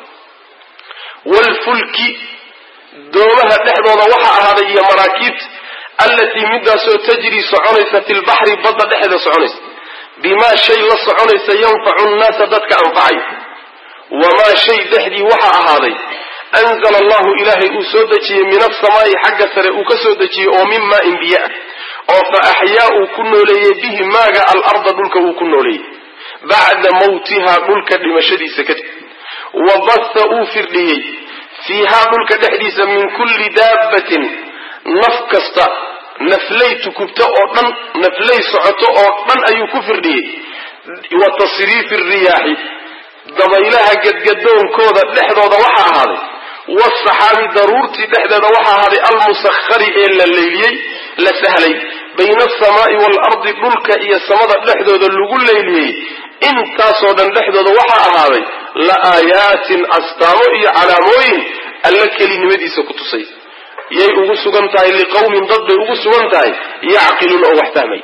waalfulki doomaha dhexdooda waxa ahaaday iyo maraakiibta allatii midaasoo tajrii soconaysa fi lbaxri badda dhexeeda soconaysa bimaa shay la soconaysa yanfacu nnaasa dadka anfacay wamaa shay dhexdii waxa ahaaday anzala allahu ilaahay uu soo dejiyey min asamaa'i xagga sare uu ka soo dejiyey oo min maain biyo ah oo fa axyaa uu ku nooleeyey bihi maaga alarda dhulka uu ku nooleeyey bacda mawtihaa dhulka dhimashadiisa kadib wa basa uu firdhiyey fiihaa dhulka dhexdiisa min kulli daabbatin naf kasta naflay tukubto oo dhan naflay socoto oo dhan ayuu ku firdhiyey wa tasriifi riyaaxi dabaylaha gadgadoonkooda dhexdooda waxa ahaaday waasaxaabi daruurtii dhexdeeda waxa ahaaday almusakhari ee la leyliyey la sahlay bayna asamaa'i waalardi dhulka iyo samada dhexdooda lagu leyliyey intaasoo dhan dhexdooda waxa ahaaday la aayaatin astaamo iyo calaamooyin alla kelinimadiisa ku tusay yay ugu sugan tahay liqawmin dad bay ugu sugan tahay yacqiluun oo wax fahmay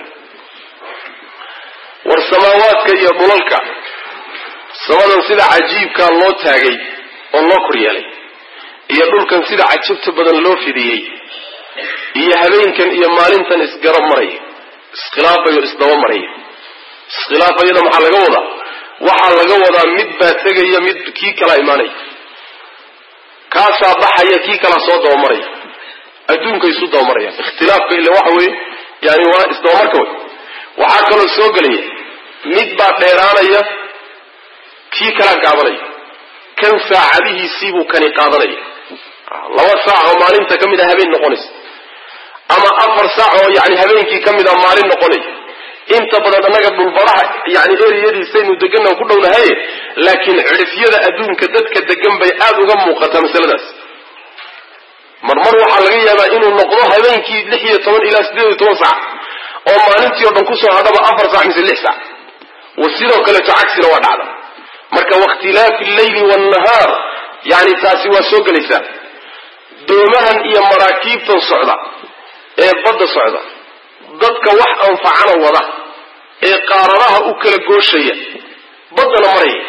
war samaawaadka iyo dhulalka samadan sida cajiibkaa loo taagay oo loo kor yeelay iyo dhulkan sida cajabta badan loo fidiyey iyo habeenkan iyo maalintan isgarab maraya iskhilaafayo isdaba maraya iskhilaafayada maxaa laga wadaa waxaa laga wadaa mid baa tegaya mid kii kalaa imaanaya kaasaa baxaya kii kalaa soo dabamaraya adduunka isu dabamarayaan ikhtilaafka ila waxa weeye yani waa isdabamarka wey waxaa kaloo soo gelaya mid baa dheeraanaya kii kalaa gaabanaya kan saacadihiisiibuu kani qaadanaya laba saac oo maalinta ka mid a habeen noqonaysa ama afar saac oo yani habeenkii ka mid a maalin noqonaya inta badan annaga dhulbaraha yani eriyadiisaynu deganna ku dhownahaye laakiin cidhifyada adduunka dadka degan bay aada uga muuqataa masaladaas marmar waxaa socda inuu noqdo habeenkii lix iyo toban ilaa siddeed iyo toban sac oo maalintii o dhan kusoo hadhaba afar sac mise lix sac wa sidoo kaleeto cagsina waa dhacda marka wakhtilaafi alleyli waannahaar yani taasi waa soo gelaysaa doomahan iyo maraakiibtan socda ee badda socda dadka wax anfacana wada ee qaaradaha u kala gooshaya baddana maraya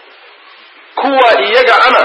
kuwa iyaga ana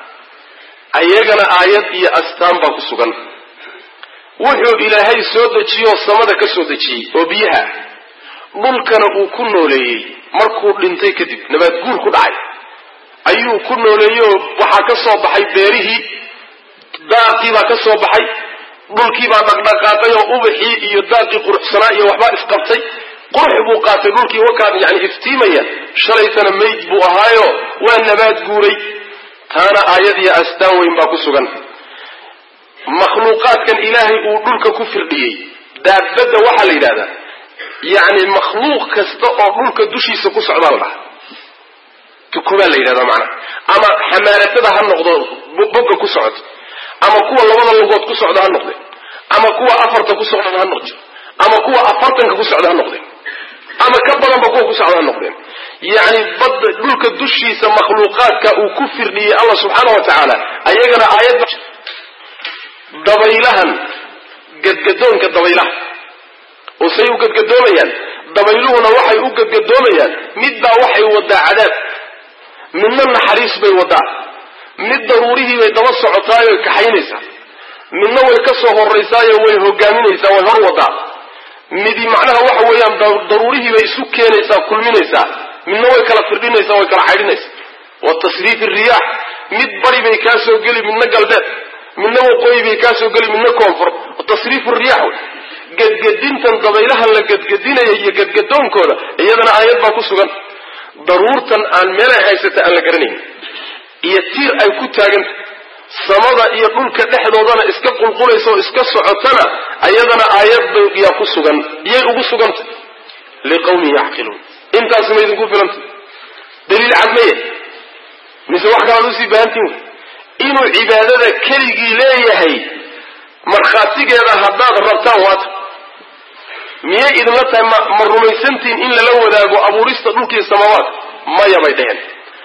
ayagana aayad iyo astaan baa ku sugan wuxuu ilaahay soo dejiyoo samada ka soo dejiyey oo biyaha dhulkana uu ku nooleeyey markuu dhintay kadib nabaad guur ku dhacay ayuu ku nooleeyey oo waxaa ka soo baxay beerihii daaqii baa ka soo baxay dhulkii baa dhaqdhaqaaqay oo ubaxii iyo daaqii quruxsanaa iyo waxbaa isqabtay qurux buu qaatay dhulkii wakaa yani iftiimaya shalaytana mayd buu ahaayo waa nabaad guuray taana aayad iyo astaan weyn baa ku sugan makhluuqaadkan ilaahay uu dhulka ku firdhiyey daabadda waxaa la yidhahdaa yacni makhluuq kasta oo dhulka dushiisa ku socdaa la dhaha tukubaa la yidhahdaa macnaha ama xamaaratada ha noqdo bogga ku socoto ama kuwa labada lugood ku socda ha noqde ama kuwa afarta ku socda ha noqde ama kuwa afartanka ku socda ha noqdeen ama ka badanba kuwa ku socda ha noqdeen yacni badda dhulka dushiisa makhluuqaadka uu ku firdhiyey allah subxaana wa tacaala ayagana aayad dabaylahan gadgadoonka dabaylaha oo say u gadgadoomayaan dabayluhuna waxay u gadgadoomayaan midbaa waxay wadaa cadaab midna naxariis bay wadaa mid daruurihii bay daba socotaayo kaxaynaysaa midna way ka soo horaysaayo way hogaaminaysaa way hor wadaa midi macnaha waxa weeyaan daruurihii bay isu keenaysaa kulminaysaa midna way kala firdhinaysaa way kala caydhinaysaa wa tasriif riyaax mid bari bay kaa soo geli midna galbeed midna waqooyi bay kaa soo geli midna koonfur tasriif riyax wey gadgadintan dabaylaha la gadgadinaya iyo gadgadoonkooda iyadana aayad baa ku sugan daruurtan aan meelay haysata aan la garanayn iyo tiir ay ku taaganta samada iyo dhulka dhexdoodana iska qulqulaysa oo iska socotana ayadana aayad yaa ku sugan iyay ugu suganta liqawmin yacqiluun intaas ma idinku filanta daliil cad maya mise wax kalaad usii baahantiin inuu cibaadada keligii leeyahay markhaatigeeda haddaad rabtaan waata miyay idinla tahay ma ma rumaysantihin in lala wadaago abuurista dhulkiiyo samaawaadka maya bay dheheen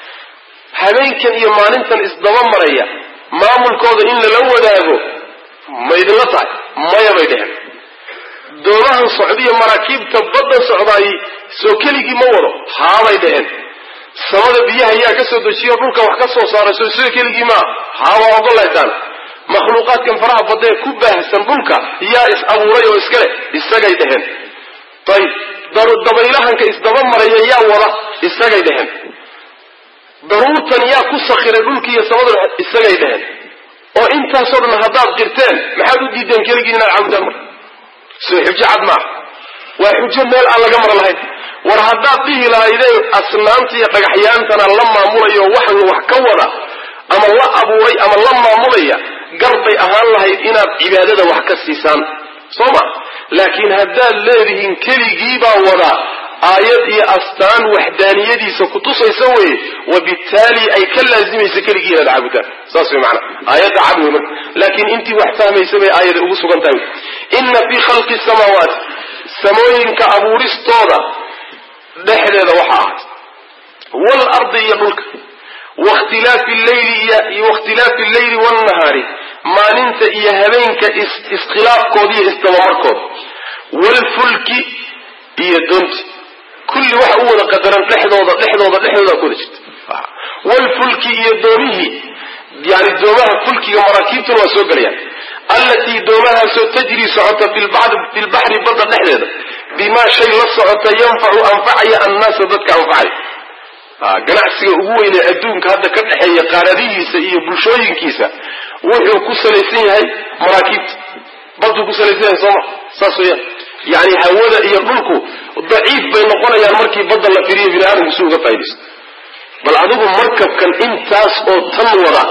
habeenkan iyo maalintan isdaba maraya maamulkooda in lala wadaago ma idinla tahay maya bay dheheen doomahan socdiyo maraakiibta badda socdaay soo keligii ma wado haabay dheheen samada biyaha yaa ka soo dejiyo dhulka wax ka soo saaray soo sida keligii maa haabaa ogolaysaan makhluuqaadkan faraha badee ku baahsan dhulka yaa is abuuray oo iskale isagay dheheen ayib dabaylahanka isdaba maraya yaa wada isagay dheheen daruurtan yaa ku sakhiray dhulkiiyo samada isagay dheheen oo intaasoo dhan haddaad qirteen maxaad u diideen keligii inaad caabudaan marka soo xujo cad maaha waa xujo meel aan laga mara lahayn war haddaad dhihi lahaydeen asnaamta iyo dhagaxyaantana la maamulayo waxan wax ka wada ama la abuuray ama la maamulaya gar bay ahaan lahayd inaad cibaadada wax ka siisaan soo ma laakiin haddaad leedihiin keligiibaa wada aayad iyo astaan waxdaaniyadiisa kutusaysa weye wabittaali ay ka laazimaysa keligii inaad caabudaan saas way macana aayadda cad wey marka laakiin intii wax fahmaysa bay aayada ugu sugan tahay inna fii khalqi samaawaati samooyinka abuuristooda dhexdeeda waxa ahaat waalardi iyo dhulka wakhtilaafi lleyli iyo wakhtilaafi alleyli waalnahaari maalinta iyo habeenka iskhilaafkooda iyo isdabamarkooda waalfulki iyo doonti kulli waxa u wada qadaran dhexdooda dhexdooda dhexdooda ku wada jirta waalfulki iyo doomihii yani doomaha fulkiga maraakiibtuna waa soo gelayaan allatii doomahaasoo tajrii socota filbaxri badda dhexdeeda bimaa shay la socota yanfacu anfacaya annaasa dadka anfacay ganacsiga ugu weynee adduunka hadda ka dhexeeya qaaradihiisa iyo bulshooyinkiisa wuxuu ku salaysan yahay maraakiibta baduu ku salaysan yahay sooma saas weeyaan yani hawada iyo dhulku daciif bay noqonayaan markii badda la firiyo bini aadamku si uga faa'idaysto bal adigu markabkan intaas oo tan wada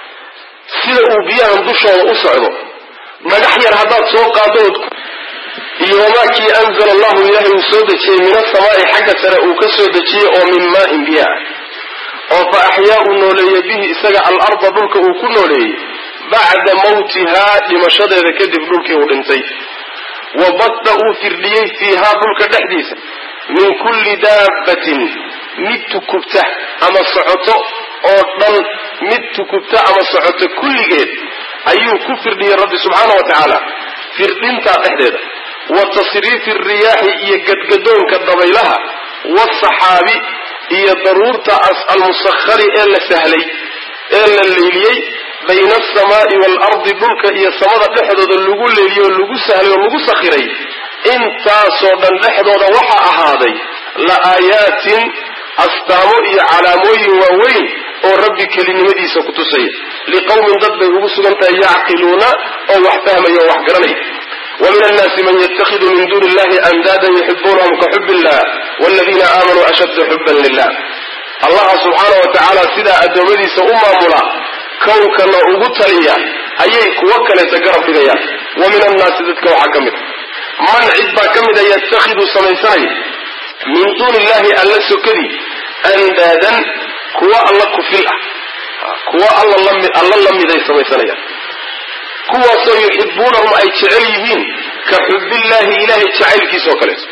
sida uu biyahan dushooda u socdo dhagax yar haddaad soo qaado ood iyo wamaakii anzala allahu ilaahay uu soo dejiyey min asamaai xagga sare uu ka soo dejiyey oo min maain biya ah oo fa axyaa uu nooleeyey bihi isaga alarda dhulka uu ku nooleeyey bacda mawtihaa dhimashadeeda kadib dhulkii uu dhintay wa badda uu firdhiyey fiihaa dhulka dhexdiisa min kulli daabbatin mid tukubta ama socoto oo dhan mid tukubta ama socoto kulligeed ayuu ku firdhiyey rabbi subxaana wa tacaala firdhintaa dhexdeeda wa tasriifi riyaaxi iyo gadgadoonka dabaylaha waasaxaabi iyo daruurta almusakhari ee la sahlay ee la leyliyey bayna alsamaa'i waalardi dhulka iyo samada dhexdooda lagu leeliyey oo lagu sahlay oo lagu sakhiray intaasoo dhan dhexdooda waxaa ahaaday la aayaatin astaamo iyo calaamooyin waaweyn oo rabbi kelinimadiisa ku tusaya liqowmin dad bay ugu sugan tahay yacqiluuna oo wax fahmaya oo wax garanaya ومن الناس من يتخذ من دون الله أندادا يحبونهم كحب الله والذين آمنوا أشد حبا لله الله سبحانه وتعالى سيدا أدومدي سأمة ملا كوكنا أغتليا أي كوكنا تقرب لغيا ومن الناس ذاتك وحكمت من عدبا كمدا يتخذ سميساي من دون الله ألا سكري أندادا كوا الله كفلا كوا الله لم ذي سميسانيا kuwaasoo yuxibuunahum ay jecel yihiin ka xubbillaahi ilaahay jacaylkiisa oo kaleeto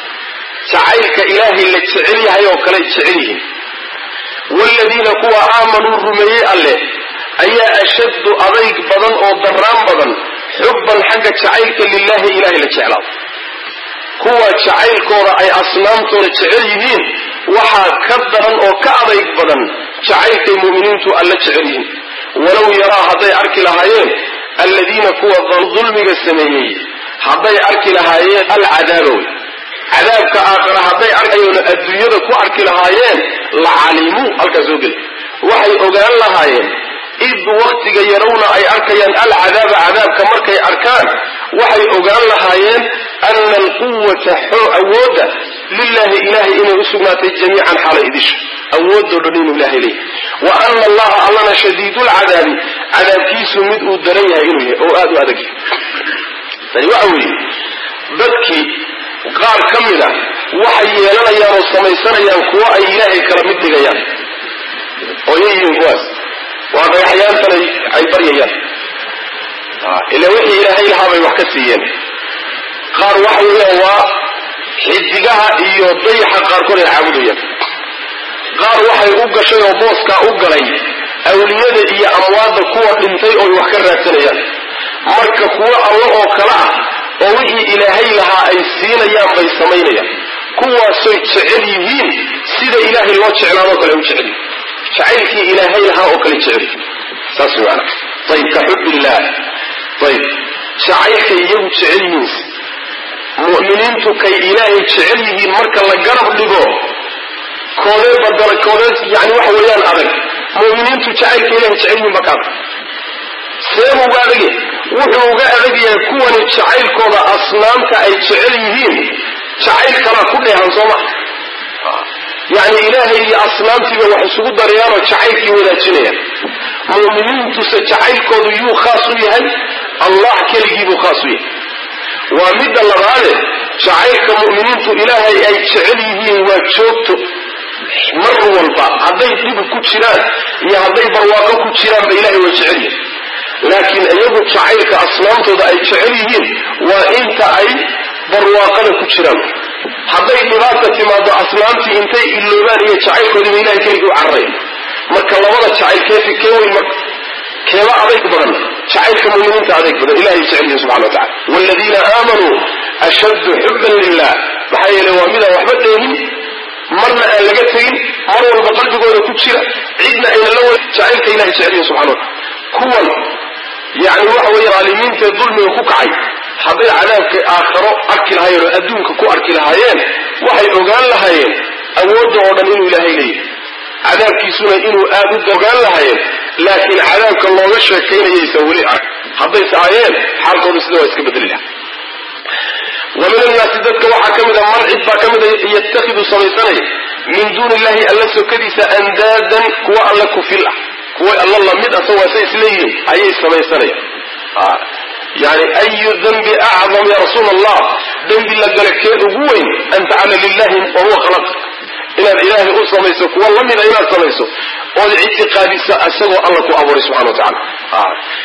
jacaylka ilaahay la jecel yahay oo kale jecel yihiin waaladiina kuwa aamanuu rumeeyey alleh ayaa ashaddu adayg badan oo darraan badan xubban xagga jacaylka lilaahi ilaahay la jeclaado kuwa jacaylkooda ay asnaamtooda jecel yihiin waxaa ka daran oo ka adayg badan jacaylkay mu'miniintu alla jecel yihiin walow yaraa hadday arki lahaayeen aladiina kuwa dulmiga sameeyey hadday arki lahaayeen alcadaaba wey cadaabka aakhira hadday arkayoon adduunyada ku arki lahaayeen la calimuu halkaa soo geli waxay ogaan lahaayeen id waktiga yarawna ay arkayaan alcadaaba cadaabka markay arkaan waxay ogaan lahaayeen ana alquwata awoodda lilahi ilahay inay u sugnaatay jamiican xaala idisha awoodoo dhan inuu ilahay leeyahy wa ana allaha allana shadiidulcadaabi cadaabkiisu mid uu daran yahay inuu yahay oo aada u adag yahay tani waxa weeye dadkii qaar ka mid a waxay yeelanayaan oo samaysanayaan kuwo ay ilaahay kala mid dhigayaan oo yay yihiin kuwaas waa dhagaxyaantan ay baryayaan ila wixii ilaahay lahaa bay wax ka siiyeen qaar waxa weeyaan waa xidigaha iyo dayaxa qaarkood ay caabudayaan qaar waxay u gashay oo booskaa u galay awliyada iyo amwaadda kuwa dhintay ooy wax ka raadsanayaan marka kuwo alla oo kale ah oo wixii ilaahay lahaa ay siinayaan bay samaynayaan kuwaasoy jecel yihiin sida ilaahay loo jeclaadoo kale u jecel yihin jacaylkii ilaahay lahaa oo kale jecel yihin saas maana ayib ka xubillah ayib jacaylkay iyagu jecel yihiin mu'miniintu kay ilaahay jecel yihiin marka la garab dhigo koodee badala koodee yani waxa weeyaan adag mu'miniintu jacaylka ilahay jecel yihiin bakaada seebuu uga adage wuxuu uga adag yahay kuwani jacaylkooda asnaamta ay jecel yihiin jacayl kalaa ku dheehan soo maha yani ilaahay iyo asnaamtiiba wax isugu darayaanoo jacaylkii wadaajinayaan mu'miniintuse jacaylkoodu yuu khaas u yahay allah keligiibuu khaas u yahay waa midda labaade jacaylka mu'miniintu ilaahay ay jecel yihiin waa joogto mar walba hadday dhib ku jiraan iyo hadday barwaaqo ku jiraanba ilahay waa jecel yihin laakiin iyagu jacaylka asnaamtooda ay jecel yihiin waa inta ay barwaaqada ku jiraan hadday dhibaata timaado asnaamtii intay iloobaan iyo jacaylkoodiiba ilahay keligii u cararayn marka labada jacayl keefi kee weyn marka keeba adayg badan jacaylka muminiinta adayg badan ilahay jecel yihin subxana wa tacala waaladiina aamanuu ashaddu xuban lilah maxaa yeele waa midaan waxba dheehin marna aan laga tegin mar walba qalbigooda ku jira cidna ayna la wa jacaylka ilahay jecel yihin subxana wa tacala kuwan yani waxa weeye aalimiintaee dulmiga ku kacay hadday cadaabka aakharo arki lahaayeen oo adduunka ku arki lahaayeen waxay ogaan lahaayeen awoodda oo dhan inuu ilaahay leeyahay cadaabkiisuna inuu aad u ogaan lahaayeen laakiin cadaabka looga sheekaynayaysa weli arag haddayse aayeen xaalkooda sida waa iska bedeli laha wa min annaasi dadka waxaa ka mid a man cid baa ka mid a yatakhidu samaysanaya min duuni illahi alla sokadiisa andaadan kuwa alla kufil ah kuwa alla lamid ah sawaase isleeyihiin ayay samaysanayaan yani ayu dembi acdam ya rasuul allah dembi la gala kee ugu weyn an tacala lilahi wahuwa khalaq inaad ilaahay u samayso kuwa lamida inaad samayso ood ictiqaadisa isagoo alla ku abuuray subxana wa tacala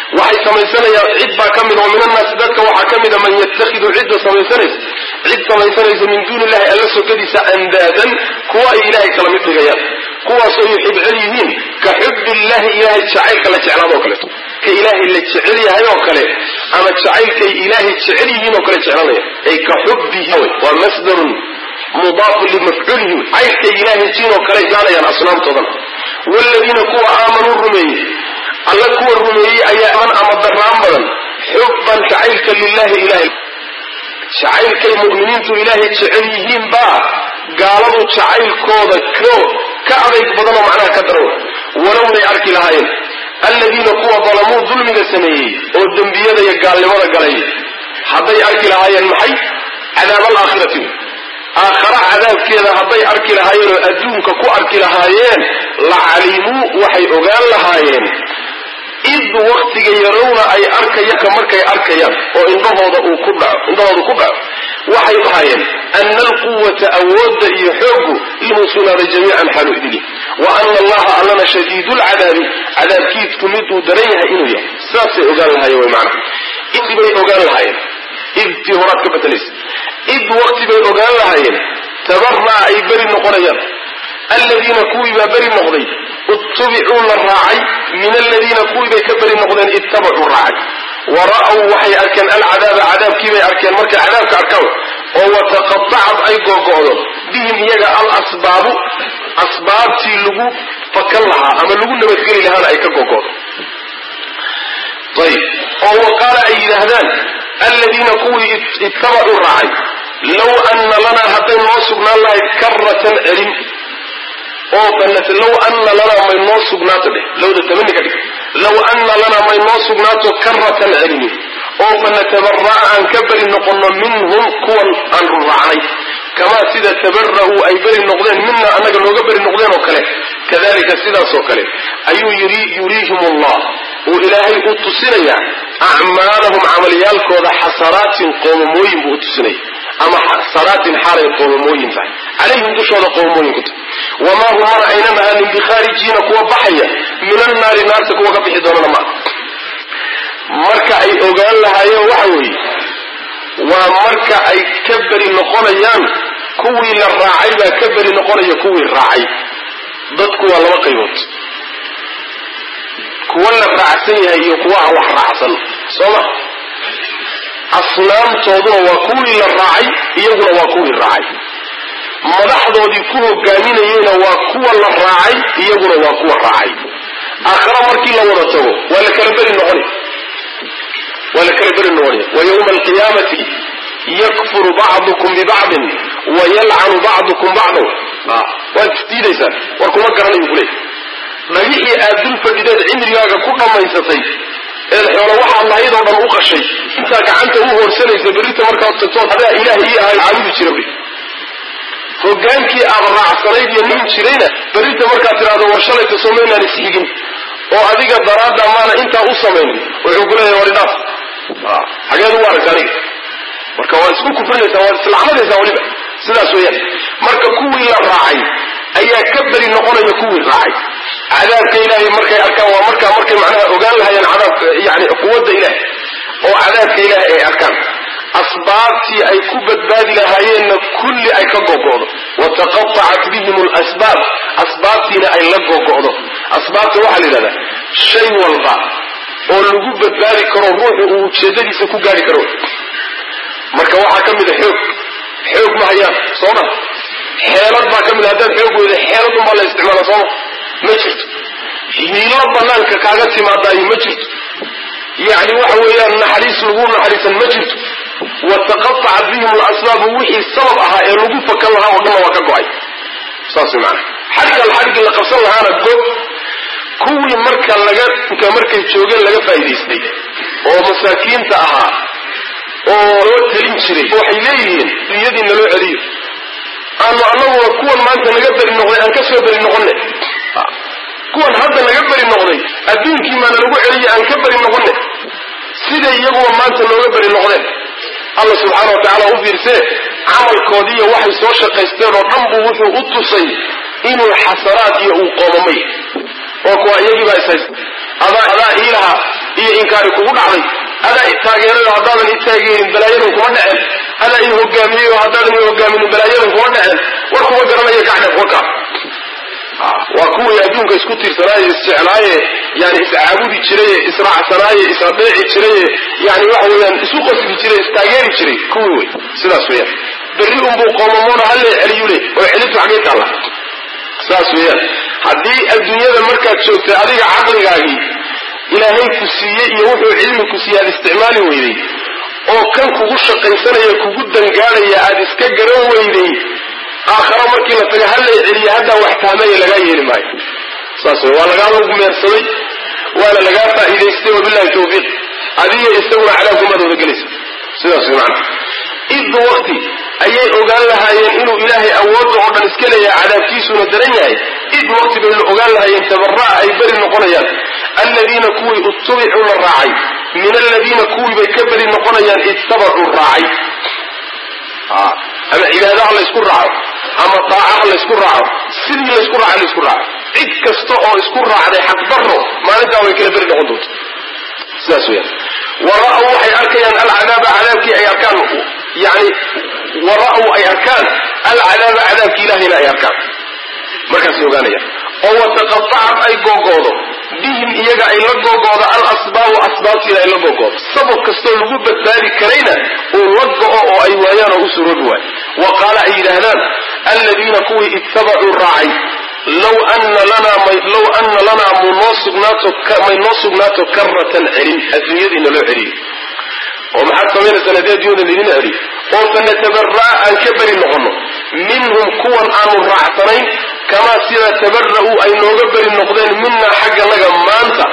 samaysanaya cid baa ka mid oo min annaasi dadka waxaa ka mida man yatakhidu cidda samaysanaysa cid samaysanaysa min duuni illahi alla sokadiisa andaadan kuwa ay ilaahay kala mid dhigayaan kuwaasoo yuxibcel yihiin ka xubbi illahi ilahay jacaylka la jeclaado o kaleeto ka ilaahay la jecel yahay oo kale ama jacaylkay ilaahay jecel yihiin oo kale jeclanaya ay ka xubbihi waa masdarun mudaafun limafcuulihi caylkay ilaahay jiin oo kale gaanayaan asnaamtoodan waaladiina kuwa aamanuu rumeeyey alla kuwa rumeeyey ayaa man ama daraan badan xubban jacaylka lilahi ilahay jacaylkay mu'miniintu ilaahay jecel yihiin baa gaaladu jacaylkooda ko ka adayg badanoo macnaha ka daran walownay arki lahaayeen alladiina kuwa dalamuu dulmiga sameeyey oo dembiyada iyo gaalnimada galay hadday arki lahaayeen maxay cadaab alaakhirati aakhara cadaabkeeda hadday arki lahaayeen oo adduunka ku arki lahaayeen la calimuu waxay ogaan lahaayeen id waktiga yarowna ay arkayaka markay arkayaan oo indhahooda uu ku dhaco indhahooda ku dhaco waxay lahaayeen ana alquwata awoodda iyo xoogu inuu sugnaaday jamiican xaalu idili wa ana allaha allana shadiidu lcadaabi cadaabkiidku miduu daran yahay inuu yahay sidaasay ogaan lahaayeen way macana id bay ogaan lahaayeen idtii horaad ka bedelaysa id wakti bay ogaan lahaayeen tabaraa ay beri noqonayaan aladiina kuwii baa beri noqday itubicuu la raacay min aladiina kuwii bay ka beri noqdeen ittabacuu raacay wa ra'w waxay arkeen alcadaaba cadaabkiibay arkeen markay cadaabka arkaan oo wataqatacad ay googo'do bihim iyaga alasbaabu asbaabtii lagu fakan lahaa ama lagu nabadgeli lahaana ay ka googo'do ayb oo wa qaala ay yidhaahdaan aladiina kuwii ittabacuu raacay low ana lanaa hadday noo sugnaan lahayd karatan celin oo banat low ana lanaa may noo sugnaato dheh lowda tamani ka dhig low ana lanaa may noo sugnaato karatan celini oo fanatabaraa aan ka beri noqono minhum kuwan aan ruraacnay kamaa sida tabara'uu ay beri noqdeen mina annaga nooga beri noqdeen oo kale kadalika sidaasoo kale ayuu yuriihim allah uu ilaahay u tusinayaa acmaalahum camaliyaalkooda xasanaatin qoomamooyin buu u tusinaya ama xasanaatin xaalay qoomamooyin tahay calayhim dushooda qoomamooyin ku tahay wamaa hum mana aynan ahaanin bikhaarijiina kuwa baxaya min annaari naarta kuwa ka bixi doonana maaha marka ay ogaan lahaayeen waxa weeye waa marka ay ka beri noqonayaan kuwii la raacay baa ka beri noqonaya kuwii raacay dadku waa laba qaybood kuwa la raacsan yahay iyo kuwa aan wax raacsan soo ma asnaamtooduna waa kuwii la raacay iyaguna waa kuwii raacay madaxdoodii ku hogaaminayeyna waa kuwa la raacay iyaguna waa kuwa raacay aakhara markii la wada tago waa la kala beri noqonay waa la kala beri noqonaya wa yawma alqiyaamati yakfuru bacdukum bibacdin wa yalcanu bacdukum bacdan waad isdiidaysaan war kuma garanayu kuleey dhagixii aad dul fadhideed cimrigaaga ku dhammaysatay eed xoolo waxaad lahayd oo dhan u qashay intaa gacanta u hoorsanaysa berrita markaad tagtood adaa ilaah ii ahay caabudi jira wy hogaankii aad raacsanayd iyo nin jirayna berrita markaad tidhahdo war shalayta somaynaan isxigin oo adiga daraadda maana intaa u samaynin wuxuu ku leeyahay war idhaaf xageed ugu aragta aniga marka waad isku kufrinaysaa waad islacmadaysaa weliba sidaas weeyaan marka kuwii la raacay ayaa ka beri noqonaya kuwii raacay cadaabka ilaahay markay arkaan waa markaa markay macnaha ogaan lahayeen cadaabka yani quwadda ilaah oo cadaabka ilaahay ay arkaan asbaabtii ay ku badbaadi lahaayeenna kulli ay ka gogo'do wataqatacat bihim lasbaab asbaabtiina ay la gogo'do asbaabta waxaa la yidhahdaa shay walba oo lagu badbaadi karo ruuxu uu ujeedadiisa ku gaari karo marka waxaa ka mid a xoog xoog ma hayaan soo ma xeelad baa ka mid a haddaad xoog weyda xeelad unbaa la isticmaala sooma ma jirto hiilo banaanka kaaga timaadaayo ma jirto yacni waxa weeyaan naxariis lagu naxariisan ma jirto wataqatacat bihim lasbaabu wixii sabab ahaa ee lagu fakan lahaa oo dhanna waa ka go-ay saas way maanaa xadhgal xadhgii la qabsan lahaana go kuwii marka laga ka markay joogeen laga faa'idaystay oo masaakiinta ahaa oo loo talin jiray waxay leeyihiin iyadii naloo celiyo aanu annaguna kuwan maanta naga beri noqday aan ka soo beri noqonne kuwan hadda naga beri noqday adduunkii maana lagu celiyay aan ka beri noqonne siday iyaguba maanta nooga beri noqdeen alla subxaana wa tacaala u fiirsee camalkoodiiyo waxay soo shaqaysteen oo dhan buu wuxuu u tusay inuu xasanaad iyo uu qoomamay oo kuwa iyagii baa ishaysta adaa adaa iilaha iyo inkaari kugu dhacday adaa i taageerayo haddaadan i taageerin balaayadan kuma dhaceen adaa i hogaamiyeyo haddaadan i hogaaminin balaayadan kuma dhaceen war kuma garanaya gacdhef waka waa kuwii adduunka isku tiirsanaaye isjeclaaye yani iscaabudi jiraye israacsanaaye isradheeci jiraye yani waxa weeyaan isu qosli jiray istaageeri jiray kuwii wey sidaas weeyaan berri unbuu qoomamoona halle celiyu le oo celintu xaggay taalla saas weeyaan haddii adduunyada markaad joogtay adiga caqligaagii ilaahay ku siiyey iyo wuxuu cilmi ku siiyey aad isticmaali weyday oo kan kugu shaqaysanaya kugu dangaadhaya aad iska garan weyday aakharo markii la taga hallay celiya haddaa wax taamaya lagaa yeeli maayo saas wey waa lagaa lug meersaday waana lagaa faa'iidaystay wabillahi tawfiiq adiga isaguna cadaabkumaad wada gelaysa sidaas wey macana iddu wakti ayay ogaan lahaayeen inuu ilaahay awoodda oo dhan iska leeyahay cadaabkiisuna daran yahay id wakti bay ogaan lahaayeen tabaraa ay beri noqonayaan aladiina kuwii utubicuu la raacay min aladiina kuwii bay ka beri noqonayaan ittabacuu raacay ama cibaadaha laysku raaco ama daacaha laysku raaco sidii laysku raaca laysku raaco cid kasta oo isku raacday xaqdarro maalintaa way kala beri noqon doonta sidaas weyaan wara'w waxay arkayaan alcadaaba cadaabkii ay arkaan yani wara'w ay arkaan alcadaaba cadaabkii ilahayna ay arkaan markaasay ogaanayaan oo wataqatacad ay googoodo bihim iyaga ay la googoodo alasbaabu asbaabtiina ay la googoodo sabab kastoo lagu badbaadi karayna uu la go-o oo ay waayaan oo u suroobi waayo wa qaala ay yidhaahdaan aladiina kuwii ittabacuu raacay low ana lanalow ana lanaa munoo sugnaato may noo sugnaato karatan celin adduunyadiina loo celiyo oo maxaad samaynaysaa haddii adduunyada laydin celiyo oo fanatabaraa aan ka beri noqono minhum kuwan aanu raacsanayn kamaa sida tabara'uu ay nooga beri noqdeen minaa xagganaga maanta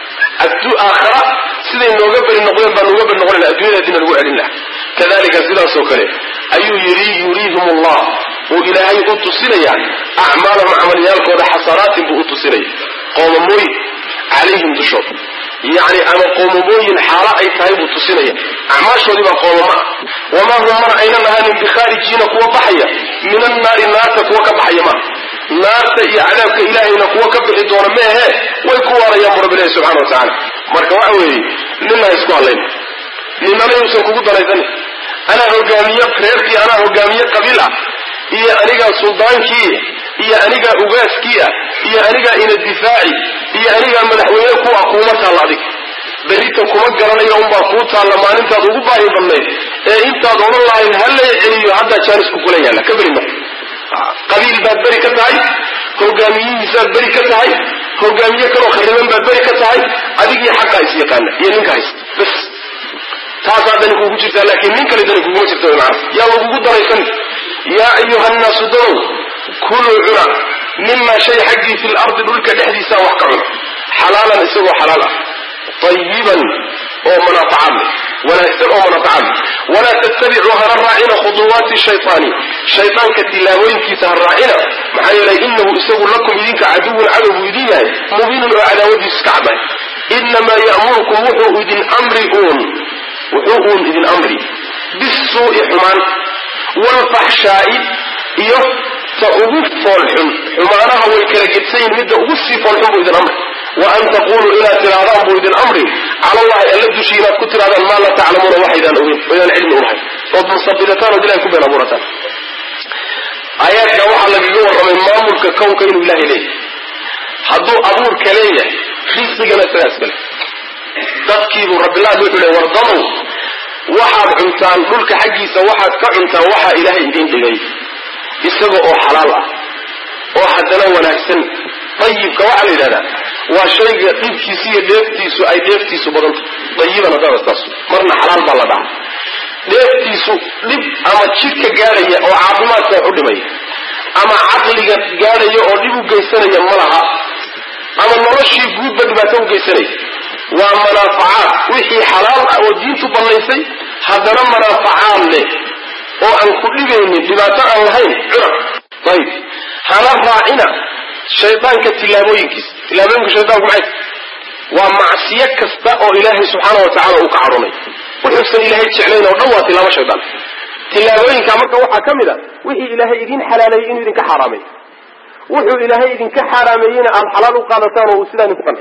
aakhara siday nooga beri noqdeen baan nooga beri noqonayna addunyada haddiina lagu celin laha kadalika sidaasoo kale ayuu yidhi yuriihim allah uu ilaahay u tusinaya acmaalahum camalyaalkooda xasanaatin buu u tusinaya qoomamooyin calayhim dushooda yacni ama qoomamooyin xaalo ay tahay buu tusinaya acmaashoodii baa qoomama ah wamaa hum mana aynan ahaanin bikhaarijiina kuwa baxaya min annaari naarta kuwa ka baxaya maaha naarta iyo cadaabka ilaahayna kuwa ka bixi doona meehe way ku waarayaan bu rabbi ilahi subxana wa tacaala marka waxa weeye nina ha isku hadlayn ninana yuusan kugu danaysanin anaa hogaamiye reerkii anaa hogaamiye qabiil ah iyo anigaa suldaankii iyo anigaa ugaaskii ah iyo anigaa ina difaaci iyo anigaa madaxweyne ku ah kuuma taalla adig berrita kuma garanayo unbaa kuu taalla maalintaad ugu baahi badnayd ee intaad odhan lahayd hallay celiyo haddaa jaanisku kula yaalla ka beri marka qabiil baad beri ka tahay hogaamiyihiisaad beri ka tahay hogaamiye kaloo khayriban baad beri ka tahay adigii xaqaa is yaqaana iyo ninka haysta bas taasaa dani kuugu jirtaa laakiin nin kale dani kuguma jirta wy maana yaa lagugu daraysan yaa ayuha nnaasu danow kuluu cuna mima shay xaggii fi lardi dhulka dhexdiisaa wax ka cuna xalaalan isagoo xalaal ah ayiban oo manaafacaad leh wanaagsan oo manaafacaad leh walaa tattabicuu hana raacina khuduwaati shaytaani shaydaanka tilaabooyinkiisa ha raacina maxaa yeelay inahu isagu lakum idinka caduwun cadow buu idin yahay mubiinun oo cadaawadiisu iska caddahay inamaa ya'murukum wuxuu idin amri uun wuxuu uun idin amri bisuu'i xumaan waalfaxshaa'i iyo ta ugu foolxun xumaanaha way kala gedsayin midda ugu sii foolxun buu idin amri wa an taquluu inaad tirahdaan buu idin amri cala allahi alla dushi inaad ku tirahdaan maa laa taclamuuna waxaydaan ogeyn oydaan cilmi ulahayn ood musabidataan ood ilahay ku been abuurataan aayaadka waxaa lagaga warramay maamulka kownka inuu ilahay leeyahay hadduu abuurka leeyahay risqigana isagaa iskale dadkiibuu rabbilaad wuxuu le wardamow waxaad cuntaan dhulka xaggiisa waxaad ka cuntaan waxaa ilaahay idiin dhigay isaga oo xalaal ah oo haddana wanaagsan dayibka waxaa la yidhahdaa waa shayga dhibkiisa iyo dheeftiisu ay dheeftiisu badanta dayiban haddaba saas marna xalaal baa la dhaca dheeftiisu dhib ama jidhka gaadhaya oo caafimaadka wax u dhimaya ama caqliga gaadhaya oo dhib u geysanaya ma laha ama noloshii guudba dhibaato u geysanaya waa manaafacaad wixii xalaal ah oo diintu bannaysay haddana manaafacaad leh oo aan ku dhibaynin dhibaato aan lahayn cuna ayib hana raacina shaydaanka tillaabooyinkiisa tillaabooyinka shaydaanku maxay waa macsiyo kasta oo ilaahay subxaana wa tacala uu ka cadhonay wuxuusan ilaahay jeclayn oo dhan waa tilaabo shaydaan tillaabooyinka marka waxaa ka mid a wixii ilaahay idin xalaaleeyey inuu idinka xaaraamay wuxuu ilaahay idinka xaaraameeyeyna aada xalaal u qaadataan oo uu sidaa idinku qanciyo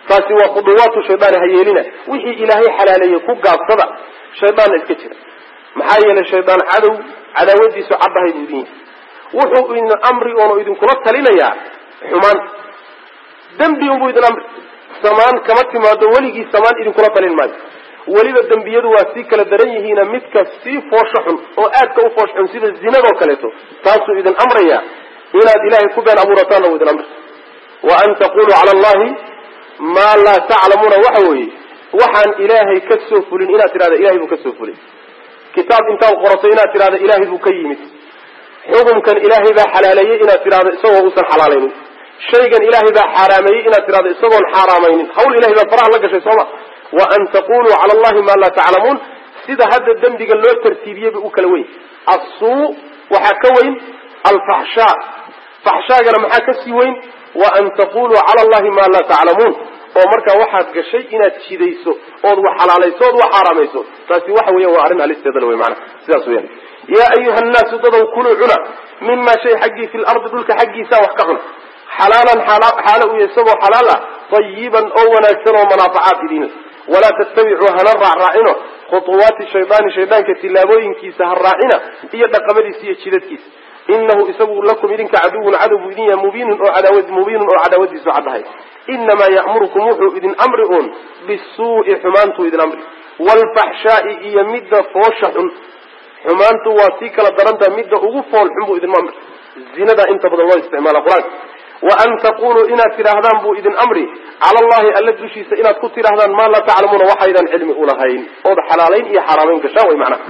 taasi waa khuduwaatu shaydaani ha yeelina wixii ilaahay xalaaleeyey ku gaabsada shaydaanna iska jira maxaa yeelay shaydaan cadow cadaawadiisu caddahay buu idin yahay wuxuu idin amri oonu idinkula talinayaa xumaan dembi unbuu idin amri samaan kama timaado weligii samaan idinkula talin maayo weliba dembiyadu waa sii kala daran yihiina midka sii foosho xun oo aadka u foosh xun sida zinadoo kaleeto taasuu idin amraya inaad ilaahay ku been abuurataanna uu idin amri wa an taquluu cala allahi maa laa taclamuuna waxa weeye waxaan ilaahay ka soo fulin inaad tidhahda ilahay buu ka soo fulin kitaab intaad qorato inaad tidhahda ilaahay buu ka yimid xukumkan ilaahay baa xalaaleeyey inaad tidhahdo isagoo uusan xalaalaynin shaygan ilaahay baa xaaraameeyey inaad tidhahdo isagoon xaaraamaynin hawl ilahay baa faraha la gashay sooma wa an taquluu cala allahi maa laa taclamuun sida hadda dembiga loo tartiibiyey bay u kala weyn assuu waxaa ka weyn alfaxshaa faxshaagana maxaa ka sii weyn wa an taquluu cala allahi maa laa taclamuun oo markaa waxaad gashay inaad jidayso ood wax xalaalayso ood wax xaaraamayso taasi waxa weya waa arrin halisteeda wey maanaa sidaas weyaan yaa ayuha nnaasu dadow kuluu cuna mima shay xaggii fi lardi dhulka xaggiisa wax ka cuna xalaalan xaalo u isagoo xalaal ah tayiban oo wanaagsan oo manaafacaad idinle walaa tattabicuu hana raacraacino khutuwaati shaydaani shaydaanka tillaabooyinkiisa ha raacina iyo dhaqamadiisa iyo jidadkiisa inahu isagu lakum idinka caduwun cadow buu idin yahay mubiinun oo cadaawad mubiinun oo cadaawadiisu caddahay inamaa ya'murukum wuxuu idin amri uun bisuu'i xumaantuu idin amri waalfaxshaa'i iyo midda foosha xun xumaantu waa sii kala darantaha midda ugu fool xun buu idin amri zinadaa inta badan loo isticmaala qur-aanka wa an taquluu inaad tidhaahdaan buu idin amri cala allahi alla dushiisa inaad ku tidhahdaan maa laa taclamuuna waxaydan cilmi ulahayn ood xalaalayn iyo xaraamayn gashaan way macnaha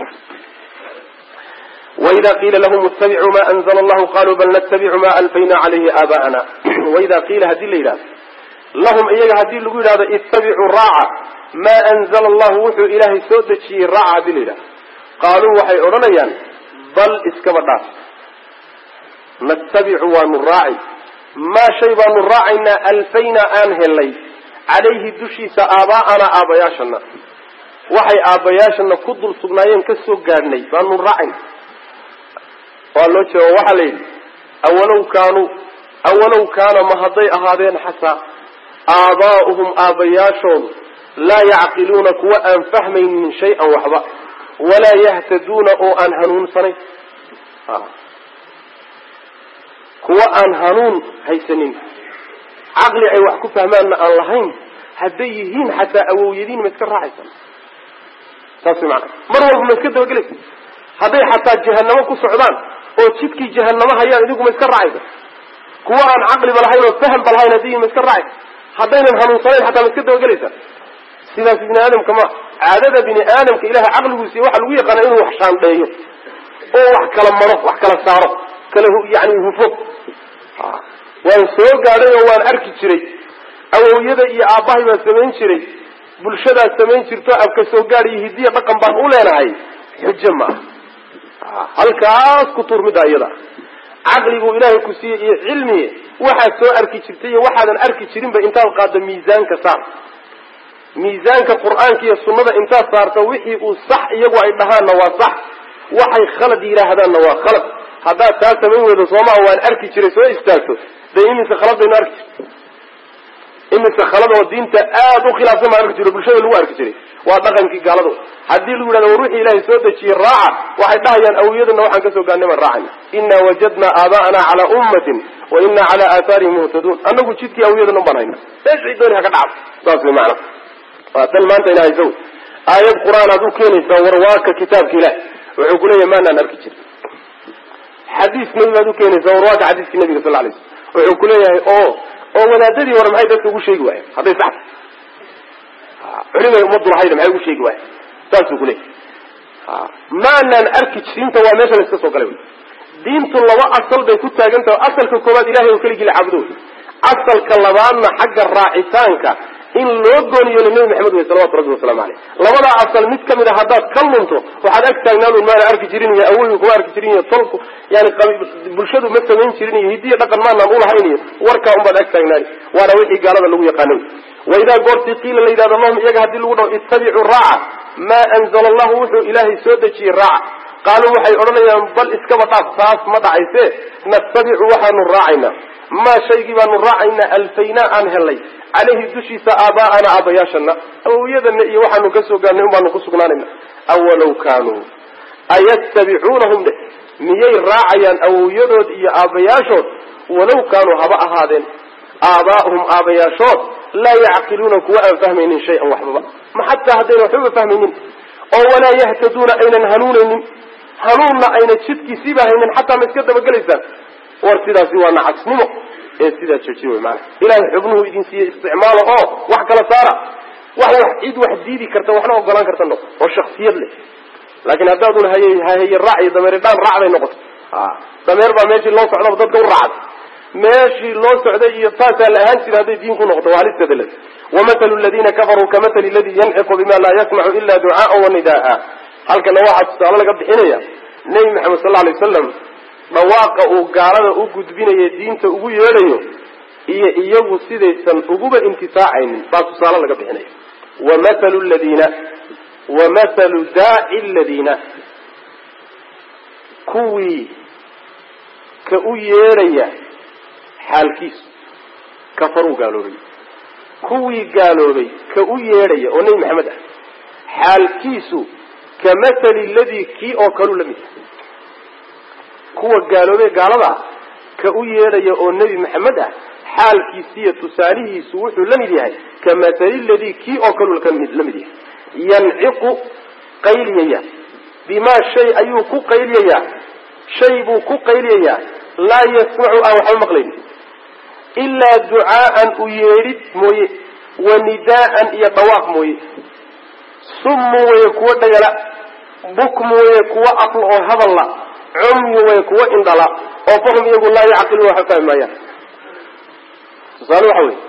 waida qiila lahum ittabicuu ma anzla allahu qaluu bal nattabicu ma alfayna calayhi aabaa'ana waida qiila haddii la yidhahdo lahum iyaga haddii lagu yidhahdo ittabicuu raaca maa anzala allahu wuxuu ilaahay soo dejiyey raaca haddii la yidhahdo qaaluu waxay odhanayaan bal iskaba dhaaf nattabicu waanu raaci maa shay baanu raacaynaa alfaynaa aan helnay calayhi dushiisa aabaa'ana aabayaashana waxay aabbayaashana ku dul sugnaayeen ka soo gaadhnay baanu raacayna waa loo jeeda waxaa la yidhi awalow kaanuu awalow kaana ma hadday ahaadeen xataa aabaa'uhum aabbayaashoodu laa yacqiluuna kuwa aan fahmaynin shay-an waxba walaa yahtaduuna oo aan hanuunsanayn kuwa aan hanuun haysanin caqli ay wax ku fahmaanna aan lahayn hadday yihiin xataa awowyadiin ma iska raacaysa saas way maanaa mar walba ma iska dabagelaysa hadday xataa jahanamo ku socdaan oo jidkii jahanamo hayaan idigu ma iska raacaysa kuwa aan caqliba lahayn oo fahamba lahayn haddiyi ma iska raacaysa haddaynan hanuunsanayn xataa ma iska dabagelaysa sidaas bini aadamka ma caadada bini aadamka ilahay caqliguusiiy waxa lagu yaqaana inuu wax shaandheeyo oo wax kala maro wax kala saaro kala yani hufo waan soo gaadhay oo waan arki jiray awowyada iyo aabbahay baan samayn jiray bulshadaad samayn jirto abka soo gaad iyo hidiya dhaqan baan u leenahay xujo ma ah halkaas ku tuur midda iyada caqliguu ilaahay ku siiyey iyo cilmi waxaad soo arki jirtay iyo waxaadan arki jirinba intaad qaaddo miisaanka saar miisaanka qur-aanka iyo sunnada intaad saarto wixii uu sax iyagu ay dhahaanna waa sax waxay khalad yidhaahdaanna waa khalad haddaad taa samayn weydo soomaa waan arki jiray soo istaagto dee imise khalad baynu arki jirto imise khalad oo diinta aada u khilaafsan baan arki jiro bulshada lagu arki jiray waa dhaqankii gaaladu haddii lagu yidhahdo war wixii ilaahay soo dejiyey raaca waxay dhahayaan awiyadana waxaan kasoo gaarnay baan raacayna inaa wajadnaa aabaa'ana calaa ummatin wa inaa calaa aathaarihim muhtaduun anagu jidkii awiyadana un baan hayna meeshii dooni ha ka dhacdo saas way macana waa tan maanta ina haysa wey aayad qur-aan aad u keenaysaa warwaaka kitaabka ilaah wuxuu kuleeyahay maanaan arki jirin xadiis nabi baad u keenaysaa warwaaka xadiiskii nabiga sal lay slam wuxuu kuleeyahay oo oo wadaadadii hore maxay dadka ugu sheegi waayeen hadday sax culimay ummaddu lahayda maxay ugu sheegi waayeen saasuu kuleeyahay maanaan arki jirinta waa meesha la iska soo galay wy diintu laba asal bay ku taagan tahay asalka koowaad ilahay oo keligii la caabudo wey asalka labaadna xagga raacitaanka in loo gooniyo nabi maxamed wey salawatu rabbi wasalaamu aleyh labadaa asal mid kamid a haddaad ka lunto waxaad ag taagnaan maana arki jirin iyo awoyi kuma arki jirin iyo tolku yani bulshadu ma samayn jirin iyo hidiya dhaqan maanaan ulahayn iyo warkaa unbaad ag taagnaani waana wixii gaalada lagu yaqaana waidaa goortii qiila la yidhahdo lahum iyaga haddii lagu dhaho ittabicuu raaca maa anzala allahu wuxuu ilaahay soo dejiyey raaca qaaluu waxay odhanayaan bal iskaba dhaaf taas ma dhacayse nattabicu waxaanu raacaynaa maa shaygii baanu raacaynaa alfaynaa aan helnay caleyhi dushiisa aabaa'ana aabayaashana awowyadana iyo waxaanu ka soo gaarnay un baanu ku sugnaanayna awalow kaanuu ayattabicuunahum dhe miyay raacayaan awowyadood iyo aabbayaashood walow kaanuu haba ahaadeen aabaa'uhum aabayaashood laa yacqiluuna kuwa aan fahmaynin shay-an waxbaba ma xataa haddayna waxbaba fahmaynin oo walaa yahtaduuna aynan hanuunaynin hanuunna ayna jidkiisiiba haynin xataa ma iska dabagelaysaan war sidaasi waa nacasnimo ee sidaa jeji wy maana ilahay xubnuhu idin siiye isticmaalo oo wax kala saara wax wax cid wax diidi karta waxna ogolaan karta noqo oo shaksiyad leh laakiin haddaadun hay hahaye raac iyo dameeri dhaan raacday noqoto dameer baa meeshii loo socdaba dadka u raacday meeshii loo socday iyo taasaa la ahaan jira hadday diin ku noqoto waa halisteeda le wamahalu ladina kafaruu kamatali ladii yanciqu bima laa yasmacu ila ducaaa wanidaaa halkana waxaa tusaale laga bixinaya nebi maxamed sal alay wasalam dhawaaqa uu gaalada u gudbinayo diinta ugu yeedhayo iyo iyagu sidaysan uguba intifaacaynin baa tusaale laga bixinaya wamahalu ladina wamahalu daaci ladiina kuwii ka u yeedhaya xaalkiisu kafaruu gaaloobay kuwii gaaloobay ka u yeedhaya oo nebi maxamed ah xaalkiisu ka mathali ladii kii oo kaluu la mid yahay kuwa gaaloobay gaalada ah ka u yeedhaya oo nebi maxamed ah xaalkiisiiyo tusaalihiisu wuxuu la mid yahay ka mathali ladii kii oo kaluu la mid yahay yanciqu qayliyaya bimaa shay ayuu ku qayliyayaa shay buu ku qayliyayaa laa yasmacu aan waxba maqlayn ilaa ducaa'an u yeedhid mooye wa nidaa'an iyo dhawaaq mooye summu weye kuwo dhagala bukmu weye kuwo aql oo hadalla cumyu weye kuwo indhala oo fahum iyagu laa yacqiluun waxba fahmi maayaan tusaale waxa wey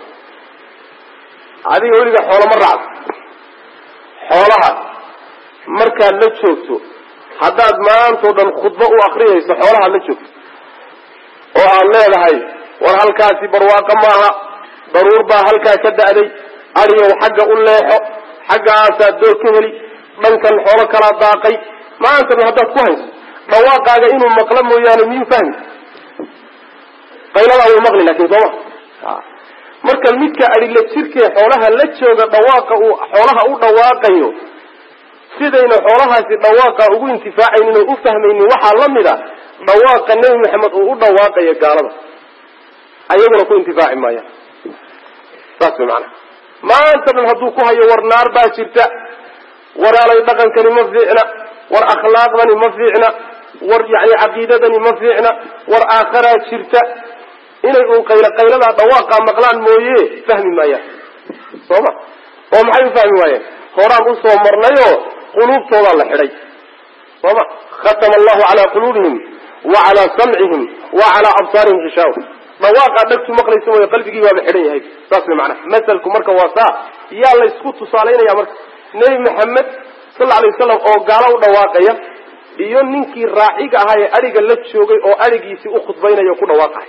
adiga weliga xoolama raacdo xoolaha markaad la joogto haddaad maantao dhan khudbo u akriyayso xoolahaad la joogto oo aad leedahay war halkaasi barwaaqo maaha daruur baa halkaa ka da'day adigow xagga u leexo xaggaasaad doog ka heli dhankan xoolo kalaa daaqay maanta dhan haddaad ku hayso dhawaaqaaga inuu maqlo mooyaane miyuu fahmi qayladaa wuu maqli laakin sooma marka midka adhila jirkee xoolaha la jooga dhawaaqa uu xoolaha u dhawaaqayo sidayna xoolahaasi dhawaaqa ugu intifaacaynin oo u fahmaynin waxaa la mid a dhawaaqa nebi maxamed uu u dhawaaqayo gaalada ayaguna ku intifaaci maayaan saas way macanaha maanta dhan hadduu ku hayo war naar baa jirta waraalay dhaqankani ma fiicna war akhlaaqdani ma fiicna war yani caqiidadani ma fiicna war aakharaa jirta inay uun qaylo qayladaa dhawaaqaa maqlaan mooye fahmi maayaan soo ma oo maxay u fahmi waayeen horaan usoo marnayoo quluubtoodaa la xidhay soo ma khatama allahu calaa quluubihim wa calaa samcihim wa calaa absaarihim xishaawa dhawaaqaa dhagtu maqlaysa mooye qalbigii baaba xidhan yahay saas way macanaha masalku marka waa saa yaa laysku tusaalaynaya marka nebi maxamed sal alay wasalam oo gaalo u dhawaaqaya iyo ninkii raaciga ahaa ee adhiga la joogay oo adhigiisii u khudbaynaya o ku dhawaaqahay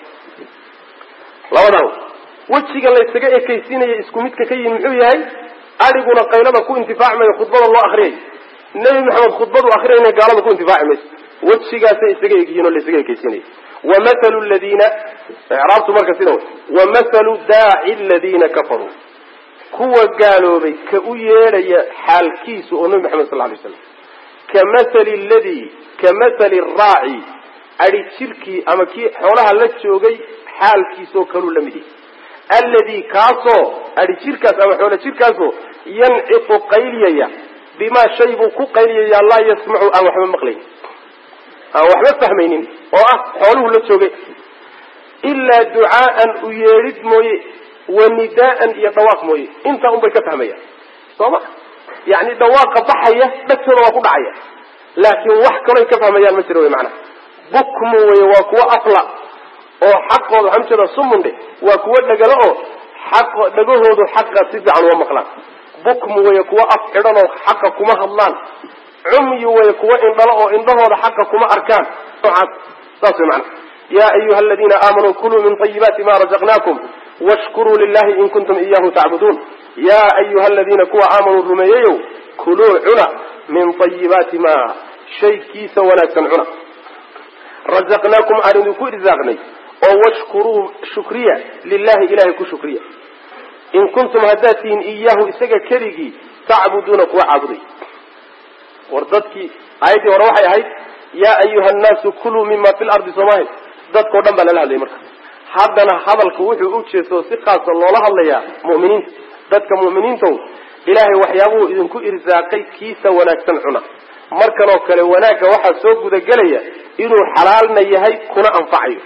labadan wejiga laysaga ekaysiinaya isku midka ka yihi muxuu yahay adhiguna qaylada ku intifaaci mayo khudbada loo akriyay nebi maxamed khudbadu akriyayna gaalada ku intifaaci mayso wejigaasay isaga egyihiin oo laysaga ekaysiinaya wamahalu ladiina icraabtu marka sida way wamahalu daaci aladiina kafaruu kuwa gaaloobay ka u yeedhaya xaalkiisu oo nebi maxamed sal lay slam ka mathali ladii ka mathali raaci adhi jirkii ama kii xoolaha la joogay xaalkiisoo kaluu la mid yahay alladii kaasoo adhi jirkaas ama xoolo jirkaasoo yanciqu qayliyaya bimaa shay buu ku qayliyaya laa yasmacu aan waxba maqlayn aan waxba fahmaynin oo ah xooluhu la joogay ilaa ducaa'an u yeedhid mooye wa nidaa'an iyo dhawaaq mooye intaa un bay ka fahmayaan soo ma yacni dhawaaqa baxaya dhagtooda waa ku dhacaya laakiin wax kaloy ka fahmayaan ma jiro wy macnaha bukmu wey waa kuwo afla oo xaqooda waxaan ujeeda sumundhe waa kuwo dhagalo oo xaq dhagahoodu xaqa si fiican uma maqlaan bukmu wey kuwo af xidhan oo xaqa kuma hadlaan cumyu wey kuwo indhalo oo indhahooda xaqa kuma arkaan noocaas saas way macnaha ya ayuha aladiina aamanuu kuluu min طayibaati ma razaqnakum washkuruu lilahi in kuntum iyahu tacbuduun ya ayuha aladiina kuwa aamanuu rumeeyeyow kuluu cuna min طayibaati ma shaykiisa wanaagsan cuna razaqnaakum aan idinku irsaaqnay oo washkuruu shukriya lilahi ilahay ku shukriya in kuntum haddaad tihiin iyaahu isaga keligii tacbuduuna kuwa caabuday war dadkii aayaddii hore waxay ahayd yaa ayuha nnaasu kuluu mima fi lardi soomaahi dadkao dhan baa lala hadlayay marka haddana hadalku wuxuu u jeesto si khaasa loola hadlayaa mu'miniinta dadka mu'miniintow ilaahay waxyaabuhu idinku irsaaqay kiisa wanaagsan cuna markanoo kale wanaagga waxaa soo gudagelaya inuu xalaalna yahay kuna anfacayo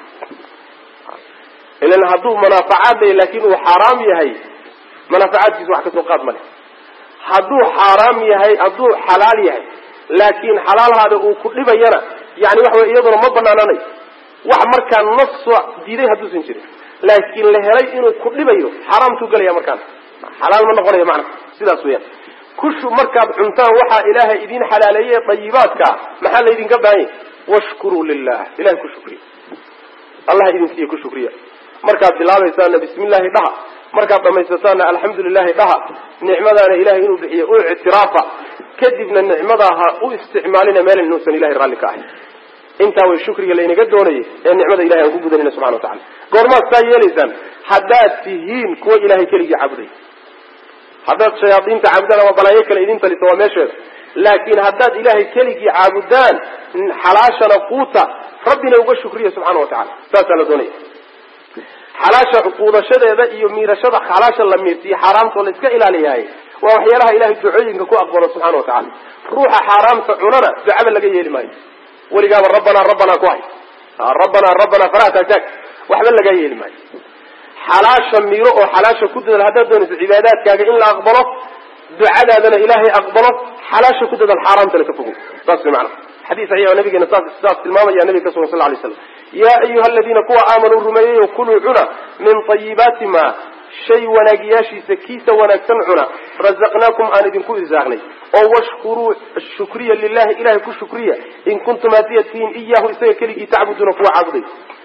ilan hadduu manaafacaad lay laakiin uu xaaraam yahay manaafacaadkiisa wax kasoo qaad male hadduu xaaraam yahay hadduu xalaal yahay laakiin xalaalhaada uu ku dhibayana yani waxa wey iyaduna ma banaananayo wax markaa nas soo diiday hadduusan jirin laakiin la helay inuu ku dhibayo xaaraamtuu gelaya markaana xalaal ma noqonayo macna sidaas weyaan kushu markaad cuntaan waxaa ilaahay idin xalaaleeye dayibaadka maxaa laydinka baahanya washkuruu lilah ilahay ku shukriya allah idin siiye ku shukriya markaad bilaabaysaana bismi llahi dhaha markaad dhamaysataana alxamdu lilahi dhaha nicmadaana ilahay inuu bixiyo u ictiraafa kadibna nicmadaa ha u isticmaalina meel inuusan ilahay raalli ka ahay intaa way shukriga laynaga doonayay ee nicmada ilahay aan ku gudanayna subxana wa tacala goormaad saa yeelaysaan haddaad tihiin kuwa ilahay keligii caabuday haddaad shayaadiinta caabudaan ama balaayo kale idin talisa waa meesheeda laakiin haddaad ilahay keligii caabudaan xalaashana quuta rabbina uga shukriya subxana wa tacala saasaa la doonaya xalaasha quudashadeeda iyo miirashada xalaasha la miirsiyo xaaraamtoo la iska ilaaliyahay waa waxyaalaha ilahay ducooyinka ku aqbalo subxana wa tacala ruuxa xaaraamta cunana ducaba laga yeeli maayo weligaaba rabbanaa rabbanaa ku hay rabbanaa rabbanaa falaa taataag waxba laga yeeli maayo xalaasha miiro oo xalaasha ku dadaal haddaad doonayso cibaadaadkaaga in la aqbalo ducadaadana ilaahay aqbalo xalaasha ku dadaal xaaraamtana ka fogo saas way macana xadiis saxiixa nabigeena saas saas tilmaamaya nabiga ka sugan sal lay slam yaa ayuha aladiina kuwa aamanuu rumeeyayo kuluu cuna min tayibaati ma shay wanaagiyaashiisa kiisa wanaagsan cuna razaqnaakum aan idinku irsaaqnay oo washkuruu shukriya lilahi ilahay ku shukriya in kuntum hadiyad tihiin iyaahu isaga keligii tacbuduuna kuwa caabuday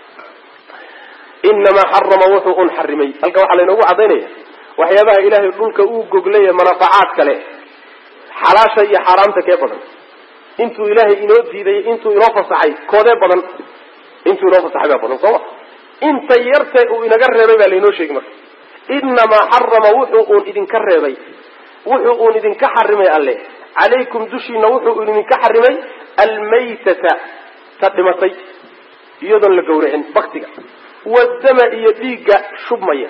inamaa xarama wuxuu un xarimay halka waxaa laynoogu cadaynaya waxyaabaha ilaahay dhulka uu goglaya manaafacaad kale xalaasha iyo xaaraamta kee badan intuu ilaahay inoo diiday intuu inoo fasaxay koodee badan intuu inoo fasaxay baa badan sooma inta yartee uu inaga reebay baa laynoo sheegi marka inamaa xarama wuxuu uun idinka reebay wuxuu uun idinka xarimay alle calaykum dushiina wuxuu idinka xarimay almaytata ta dhimatay iyadoon la gawracin baktiga wadama iyo dhiigga shubmaya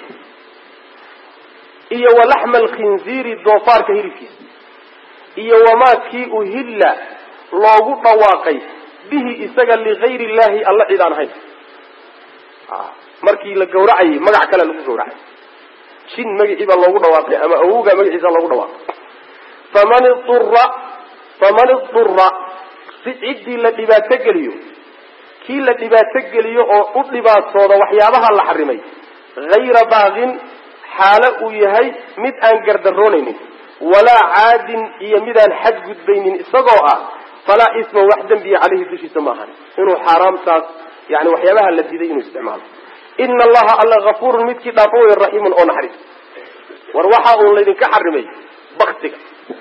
iyo walaxma alkhinziiri doofaarka hilibkiisa iyo wamaa kii uhilla loogu dhawaaqay bihi isaga ligayri illahi alla cid aan ahayn markii la gawracayay magac kale lagu gawracay jin magacii baa loogu dhawaaqay ama awowgaa magaciisa loogu dhawaaqay faman idura faman idura si ciddii la dhibaato geliyo kii la dhibaato geliyo oo u dhibaatooda waxyaabaha la xarimay hayra baaqin xaalo uu yahay mid aan gardaroonaynin walaa caadin iyo midaan xadgudbaynin isagoo ah falaa isma wax dembiya caleyhi dushiisa ma ahan inuu xaaraamtaas yani waxyaabaha la diiday inuu isticmaalo ina allaha alla hafuurun midkii dhaafo wey raxiimun oo naxariis war waxa uun laydinka xarimay baktiga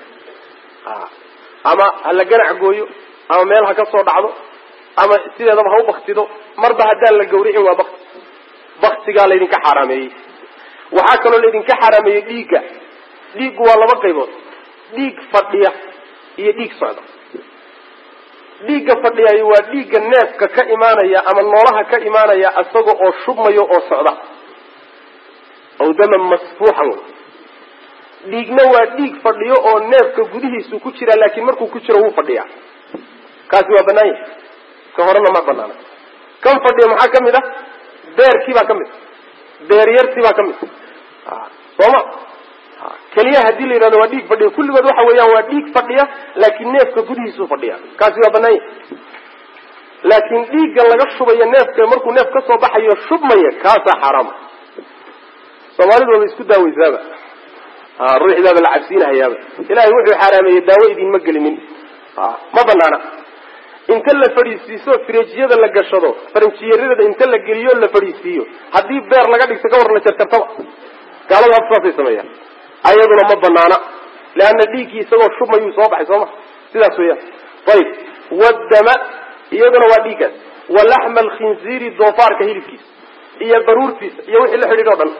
ama ha la ganac gooyo ama meel ha ka soo dhacdo ama sideedaba ha u baktido marba haddaan la gawricin waa bakti baktigaa laydinka xaaraameeyey waxaa kaloo laydinka xaaraameeyey dhiigga dhiiggu waa laba qaybood dhiig fadhiya iyo dhiig socda dhiigga fadhiyayo waa dhiigga neefka ka imaanaya ama noolaha ka imaanaya isaga oo shubmayo oo socda aw daman masfuuxan wey dhiigna waa dhiig fadhiyo oo neefka gudihiisu ku jira laakiin markuu ku jiro wuu fadhiyaa kaasi waa banaan yahay ka horena ma banaana kan fadhiya maxaa ka mid ah beerkii baa ka mid beeryartii baa ka mid sooma keliya haddii la yidhahdo waa dhiig fadhiya kulligood waxa weeyaan waa dhiig fadhiya laakiin neefka gudihiisuu fadhiya kaasi waa banaan yahay laakiin dhiigga laga shubayo neefka markuu neef ka soo baxayo shubmaya kaasaa xaaraama soomaalidu waaba isku daaweysaaba ruuxidaaba la cabsiinahayaaba ilahay wuxuu xaaraameeyey daawo idinma gelinin ma banaana inta la fadhiisiiso firejiyada la gashado faranjiyeeradeeda inta la geliyo la fadhiisiiyo haddii beer laga dhigto ka war la jarjartaba gaalada hadda saasay sameeyaan ayaduna ma banaana leanna dhiiggii isagoo shubmayuu soo baxay sooma sidaas weeyaan ayib waddama iyaduna waa dhiiggaas wa laxma alkhinziiri doofaarka hilibkiisa iyo baruurtiisa iyo wixii la xidhiidh o dhan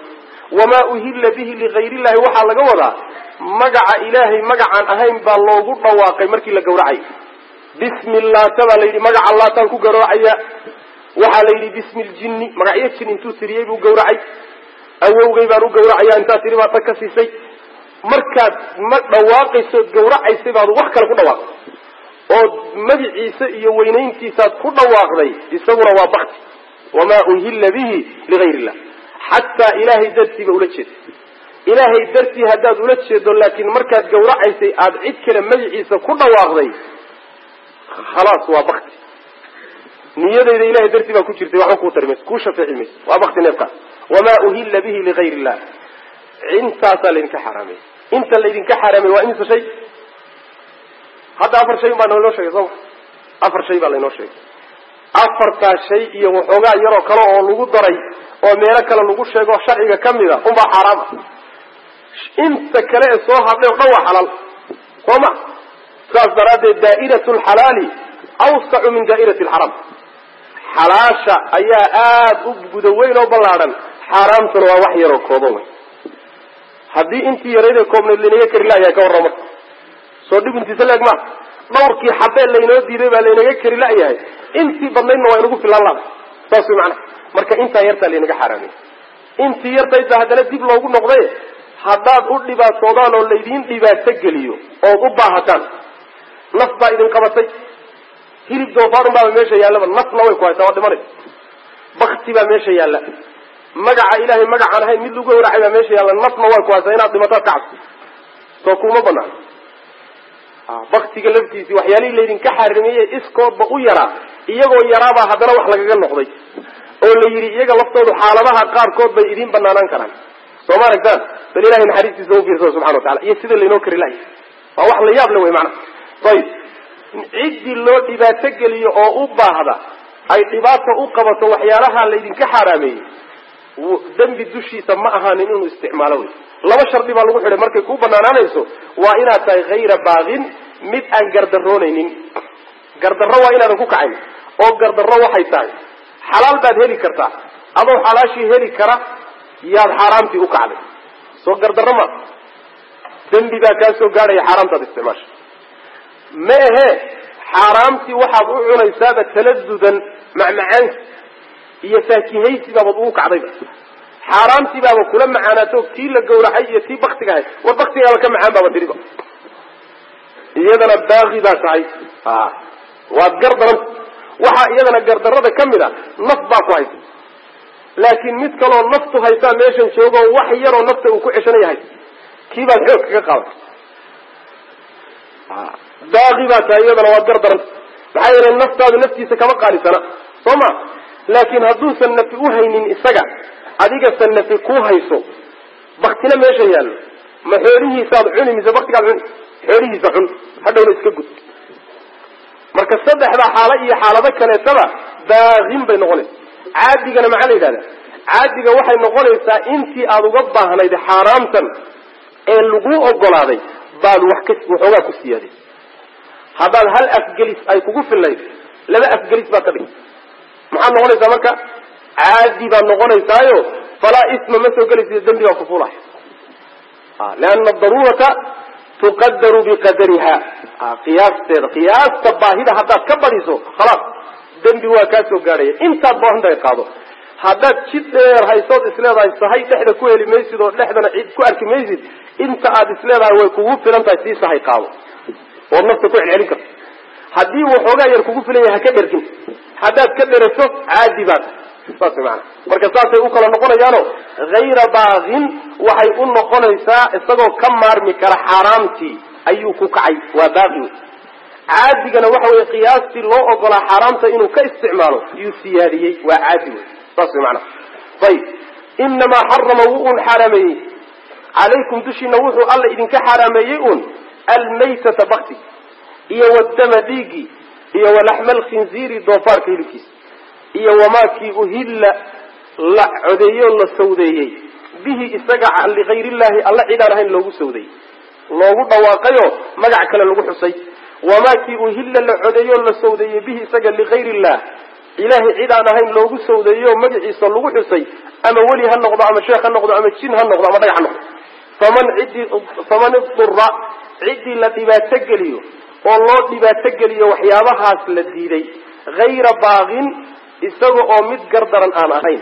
wamaa uhilla bihi ligayr illahi waxaa laga wadaa magaca ilaahay magacaan ahayn baa loogu dhawaaqay markii la gawracay bismi laata baa la yidhi magaca laataan ku gawracaya waxaa la yidhi bismi ljinni magacyo jin intuu tiriyey buu gawracay awowgay baan u gawracaya intaa tiri baad tag ka siisay markaad ma dhawaaqaysood gawracaysay baad wax kale ku dhawaaqday ood magiciisa iyo weynayntiisaad ku dhawaaqday isaguna waa bakti wamaa uhilla bihi ligayr illah xataa ilaahay dartiiba ula jeeda ilaahay dartii haddaad ula jeedo laakiin markaad gawracaysay aada cid kale magiciisa ku dhawaaqday khalaas waa bakti niyadayda ilahay dartii baa ku jirtay waxba kuu tari mayso kuu shafeeci mayso waa bakti neefkaas wamaa uhilla bihi ligayr illah intaasaa laydinka xaaraamey inta laydinka xaaraamey waa imisa shay hadda afar shay baa naloo sheegay sooma afar shay baa laynoo sheegay afartaa shay iyo waxoogaa yaroo kale oo lagu daray oo meelo kale lagu sheego sharciga ka mid a unbaa xaaraam ah inta kale ee soo hadlay o dhan waa xalaal soo ma saas daraaddeed daa'iratu lxalaali awsacu min daa'irati alxaraam xalaasha ayaa aada u guda weyn oo ballaadhan xaaraamtuna waa wax yaroo kooban wey haddii intii yarayd ee koobnayd laynaga kari la'yahay ka warrama soo dhib intiisa leeg maa dhawrkii xabee laynoo diiday baa laynaga kari la'yahay intii badnaydna waa inagu filaan laada saas way macnaha marka intaa yartaa laynaga xaaraamiyey intii yartayd baa haddana dib loogu noqday haddaad u dhibaatoodaan oo laydiin dhibaato geliyo ood u baahataan naf baa idin qabatay hilib doofaarun baaba meesha yaallaba nafna way ku haysaa waa dhimanay bakti baa meesha yaalla magaca ilaahay magacaan ahayn mid lagu gawracay baa meesha yaalla nafna way ku haysaa inaad dhimataad ka cabso soo kuma banaan baktiga laftiisii waxyaalihii laydinka xaarimeeyey iskoodba u yaraa iyagoo yaraabaa haddana wax lagaga noqday oo la yidhi iyaga laftoodu xaaladaha qaarkood bay idiin banaanaan karaan soo ma aragtaan bal ilahay naxariistiisa u fiirsada subxana watacala iyo sida laynoo kari lahay waa wax la yaab le wey maana ayib ciddii loo dhibaato geliyo oo u baahda ay dhibaato u qabato waxyaalaha laydinka xaaraameeyey dembi dushiisa ma ahaanin inuu isticmaalo wey laba shardi baa lagu xidhay markay kuu banaanaanayso waa inaad tahay hayra baaqin mid aan gardaroonaynin gardarro waa inaadan ku kacayn oo gardarro waxay tahay xalaal baad heli kartaa adoo xalaashii heli kara yaad xaaraamtii u kacday soo gardarro ma dembi baa kaa soo gaadhaya xaaraamtaad isticmaasha ma ahe xaaraamtii waxaad u cunaysaaba taladudan macmacaansi iyo faakihaysi baabaad ugu kacdayba xaaraamtii baaba kula macaanaato tii la gawracay iyo tii baktiga ahayd war baktigaaba ka macaan baaba tiriba iyadana baaqi baa tahay waad gardaranta waxaa iyadana gardarada ka mid a naf baa ku haysa laakiin mid kaloo naftu haysaa meeshan joogo wax yaroo nafta uu ku ceshanayahay kii baad xoog kaga qaaday baaqi baa tahay iyadana waad gardaranta maxaa yeelay naftaadu naftiisa kama qaalisana soo ma laakiin hadduusan nafi u haynin isaga adigasa nafi ku hayso baktina meesha yaallo ma xoolihiisaad cuni mise baktigaad cuni xoolihiisa cun hadhowna iska gud marka saddexda xaalo iyo xaalado kaleetaba baaqin bay noqonaysa caadigana maxaa la yidhahda caadiga waxay noqonaysaa intii aada uga baahnayd xaaraamtan ee laguu ogolaaday baad wax ka waxoogaa ku siyaaday haddaad hal afgelis ay kugu fillayd laba afgelis baad ka dhigta maxaad noqonaysaa marka caadi baad noqonaysaayo falaa isma ma soo gelaysa dembi baa kufulay leana daruurata tuqadaru biqadariha qiyaasteeda qiyaasta baahida haddaad ka badiso khalaas dembi waa kaa soo gaadhaya intaad baahantahay qaado haddaad jid dheer haysood isleedahay sahay dhexda ku heli maysid oo dhexdana cid ku arki maysid inta aad isleedahay way kugu filan tahay sii sahay qaado ood nafta ku celcelin karto haddii waxoogaa yar kugu filan yahay ha ka dhergin haddaad ka dherato caadi baad saas maana marka saasay u kala noqonayaano hayra baaqin waxay u noqonaysaa isagoo ka maarmi kara xaaraamtii ayuu ku kacay waa baaqi wey caadigana waxa weye qiyaastii loo ogolaa xaaraamta inuu ka isticmaalo yuu siyaadiyey waa caadi wey saas way maanaa ayib inamaa xarama wuu un xaaraameeyey calaykum dushiina wuxuu alla idinka xaaraameeyey un almaytata bakti iyo wadama dhiigii iyo walaxma alkhinziiri doofaarka hilibkiisa iyo wamaakii uhilla la codeeyo la sawdeeyey bihi isaga ligayr illahi alla cidaan ahayn loogu sawdeeyey loogu dhawaaqayo magac kale lagu xusay wamaakii uhilla la codeeyo la sawdeeyey bihi isaga ligayr illah ilaahay cid aan ahayn loogu sawdeeyo magaciisa lagu xusay ama weli ha noqdo ama sheekh ha noqdo ama jin ha noqdo ama dhagax ha noqdo faman ciddii faman idura ciddii la dhibaato geliyo oo loo dhibaato geliyo waxyaabahaas la diiday hayra baaqin isaga oo mid gardaran aan ahayn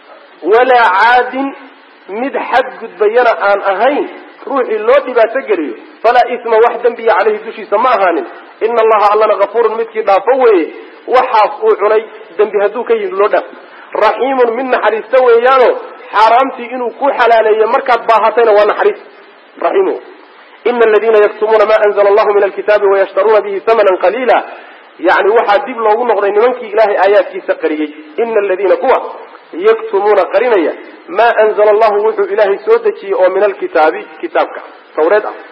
walaa caadin mid xadgudbayana aan ahayn ruuxii loo dhibaato geliyo falaa isma wax dembiya caleyhi dushiisa ma ahaanin ina allaha allana kafuurun midkii dhaafo weeye waxaas uu cunay dembi hadduu ka yimid loo dhaaf raxiimun mid naxariista weeyaano xaaraamtii inuu ku xalaaleeyo markaad baahatayna waa naxariis raxiim ina aladiina yaktumuuna ma anzla allahu min alkitaabi wayashtaruuna bihi hamanan qaliila yani waxaa dib loogu noqday nimankii ilaahay aayaadkiisa qariyey ina aladiina kuwa yaktumuuna qarinaya maa anzla allahu wuxuu ilaahay soo dejiyey oo min alkitaabi kitaabka tawreed ah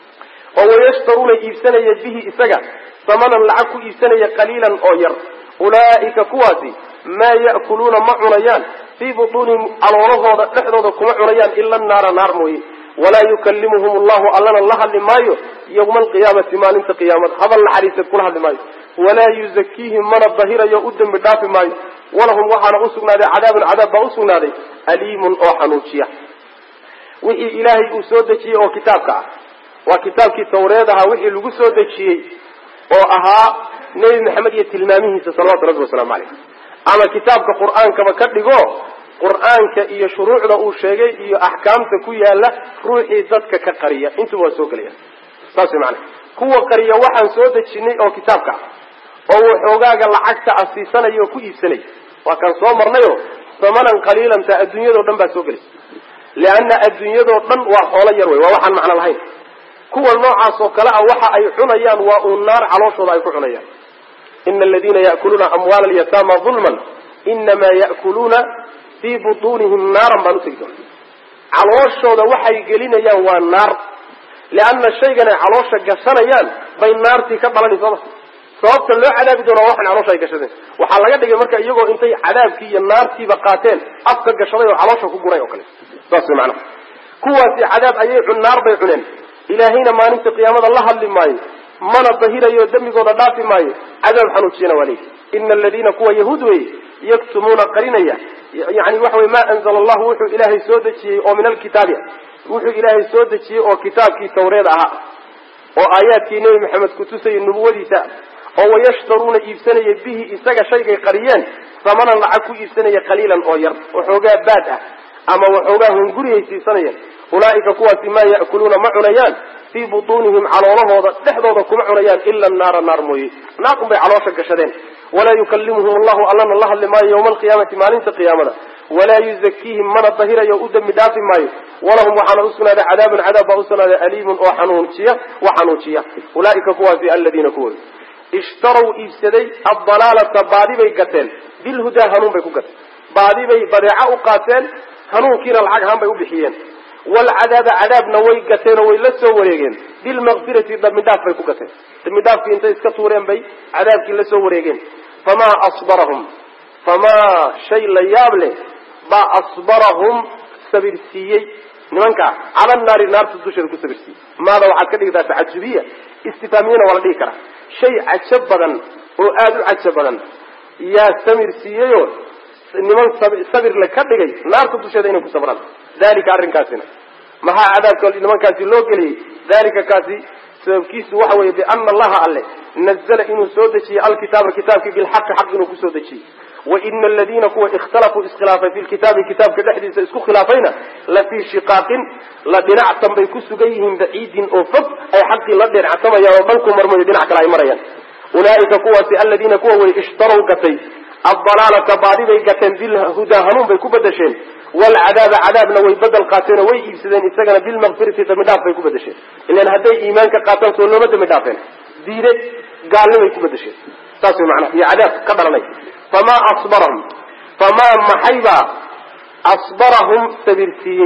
oo wayashtaruuna iibsanaya bihi isaga samanan lacag ku iibsanaya qaliilan oo yar ulaa'ika kuwaasi maa ya'kuluuna ma cunayaan fii butuunihim caloolahooda dhexdooda kuma cunayaan ila naara naar mooye walaa yukallimuhum allahu allana la hadli maayo yawma alqiyaamati maalinta qiyaamada hadal naxariiseed kula hadli maayo walaa yuzakiihim mana dahirayo u dembi dhaafi maayo walahum waxaana usugnaaday cadaabun cadaab baa usugnaaday aliimun oo xanuujiya wixii ilaahay uu soo dejiyey oo kitaabka ah waa kitaabkii tawreed ahaa wixii lagu soo dejiyey oo ahaa nebi maxamed iyo tilmaamihiisa salawatu rabbi wasalaamu caleyh ama kitaabka qur-aankaba ka dhigo qur-aanka iyo shuruucda uu sheegay iyo axkaamta ku yaala ruuxii dadka ka qariya intuba waa soo gelaya saas way macana kuwa qariya waxaan soo dejinay oo kitaabka ah oo waxoogaaga lacagta a siisanaya oo ku iibsanaya waa kaan soo marnayo samanan qaliilanta adduunyadao dhan baa soo gelaysa leanna adduunyadoo dhan waa xoolo yar wey waa waxaan macno lahayn kuwa noocaas oo kale ah waxa ay cunayaan waa uu naar calooshooda ay ku cunayaan ina aladiina ya'kuluuna amwaala alyataama dulman inamaa ya'kuluuna fii butuunihim naaran baan utegi doona calooshooda waxay gelinayaan waa naar leanna shaygan ay caloosha gashanayaan bay naartii ka dhalanay sooma sababta loo cadaabi doona waxan caloosha ay gashadeen waxaa laga dhigay marka iyagoo intay cadaabkii iyo naartiiba qaateen afka gashaday oo caloosha ku guray oo kale saas way macnaha kuwaasi cadaab ayay cun naar bay cuneen ilaahayna maalinta qiyaamada la hadli maayo mana dahirayo dembigooda dhaafi maayo cadaab xanuujiyana waa leeyihi ina aladiina kuwa yahuud wey yaktumuuna qarinaya yani waxa wey ma anzala allahu wuxuu ilaahay soo dejiyey oo min alkitaabi wuxuu ilaahay soo dejiyey oo kitaabkii tawreed ahaa oo aayaadkii nebi maxamed kutusayay nubuwadiisa oo wayashtaruuna iibsanaya bihi isaga shaygay qariyeen samanan lacag ku iibsanaya qaliilan oo yar waxoogaa baad ah ama waxoogaa hunguriyay siisanayeen ulaa'ika kuwaasi maa ya'kuluuna ma cunayaan fii butuunihim caloolahooda dhexdooda kuma cunayaan ila naara naar mooye naar unbay caloosha gashadeen walaa yukallimuhum allahu allana la hadli maayo yawma alqiyaamati maalinta qiyaamada walaa yuzakiihim mana dahirayo u dembi dhaafi maayo walahum waxaana usugnaaday cadaabun cadaab baa usugnaaday aliimun oo xanuujiya wa xanuujiya ulaa'ika kuwaasi aladiina kuwooda ishtarow iibsaday addalaalata baadi bay gateen bilhudaa hanuun bay ku gateen baadi bay badeeco u qaateen hanuunkiina lacag ahaan bay u bixiyeen walcadaaba cadaabna way gateen oo way la soo wareegeen bilmaqfirati dambidhaaf bay ku gateen dambidhaafkii intay iska tuureen bay cadaabkii la soo wareegeen famaa asbarahum famaa shay la yaab leh baa asbarahum sabirsiiyey nimankaa cala naari naarta dusheeda ku sabirsiiyey maada waxaad ka dhigtaa tacajubiya istifaamiyana waa la dhigi karaa shay cajo badan oo aada u cajo badan yaa samir siiyeyoo niman sabirle ka dhigay naarta dusheeda inay ku sabraan dalika arrinkaasina maxaa cadaabka nimankaasi loo geliyey dalika kaasi sababkiisu waxa weeye biana allaha alle nazla inuu soo dejiyey alkitaaba kitaabkii bilxaqi xaq inuu kusoo dejiyey waina aladiina kuwa ikhtalafuu iskhilaafay fi lkitaabi kitaabka dhexdiisa isku khilaafayna la fii shiqaaqin la dhinactan bay ku sugan yihiin baciidin oo fog ay xaqii la dhinactamayaan oo dhanku marmayo dhinac kale ay marayaan ulaa'ika kuwaasi aladiina kuwa way ishtarow gatay addalaalata baadi bay gateen bilhudaa hanuun bay ku bedesheen walcadaaba cadaabna way bedel qaateenoo way iibsadeen isagana bilmaqfirati dambi dhaaf bay ku bedesheen ilan hadday iimaanka qaataan soo looma dambi dhaafeen diide gaalnimay ku bedesheen saas way macnaha iyo cadaab ka dhalanay famaa asbarahum famaa maxaybaa asbarahum sabirsiiyey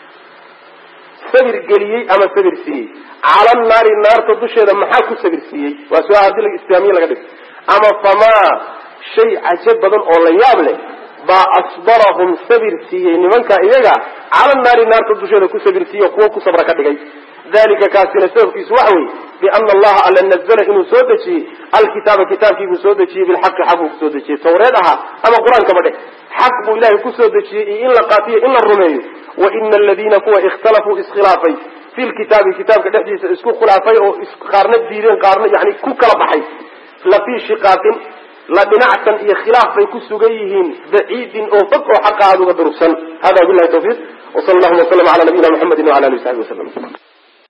sabir geliyey ama sabir siiyey cala naari naarta dusheeda maxaa ku sabirsiiyey waa su-aal haddii islaamiya laga dhigo ama famaa shay cajo badan oo la yaab leh baa asbarahum sabir siiyey nimanka iyaga cala naari naarta dusheeda ku sabir siiye kuwo ku sabra ka dhigay dalika kaasina sababkiisu waxa weye biana allaha alla nazla inuu soo dejiyey alkitaaba kitaabkiibuu soo dejiyey bilxaqi xaq buu kusoo dejiyey tawreed ahaa ama qur-aankaba dheh xaq buu ilahay kusoo dejiyey iyo in la qaatiyo in la rumeeyo wa ina aladiina kuwa ikhtalafuu iskhilaafay fi lkitaabi kitaabka dhexdiisa isku khilaafay oo qaarna diideen qaarna yani ku kala baxay la fii shiqaaqin la dhinacsan iyo khilaaf bay ku sugan yihiin baciidin oo fog oo xaqa aada uga durugsan hada bilahi tawfiiq wsala allahuma waslama ala nabiyina mxamedi wala alihi wasaxbi waslm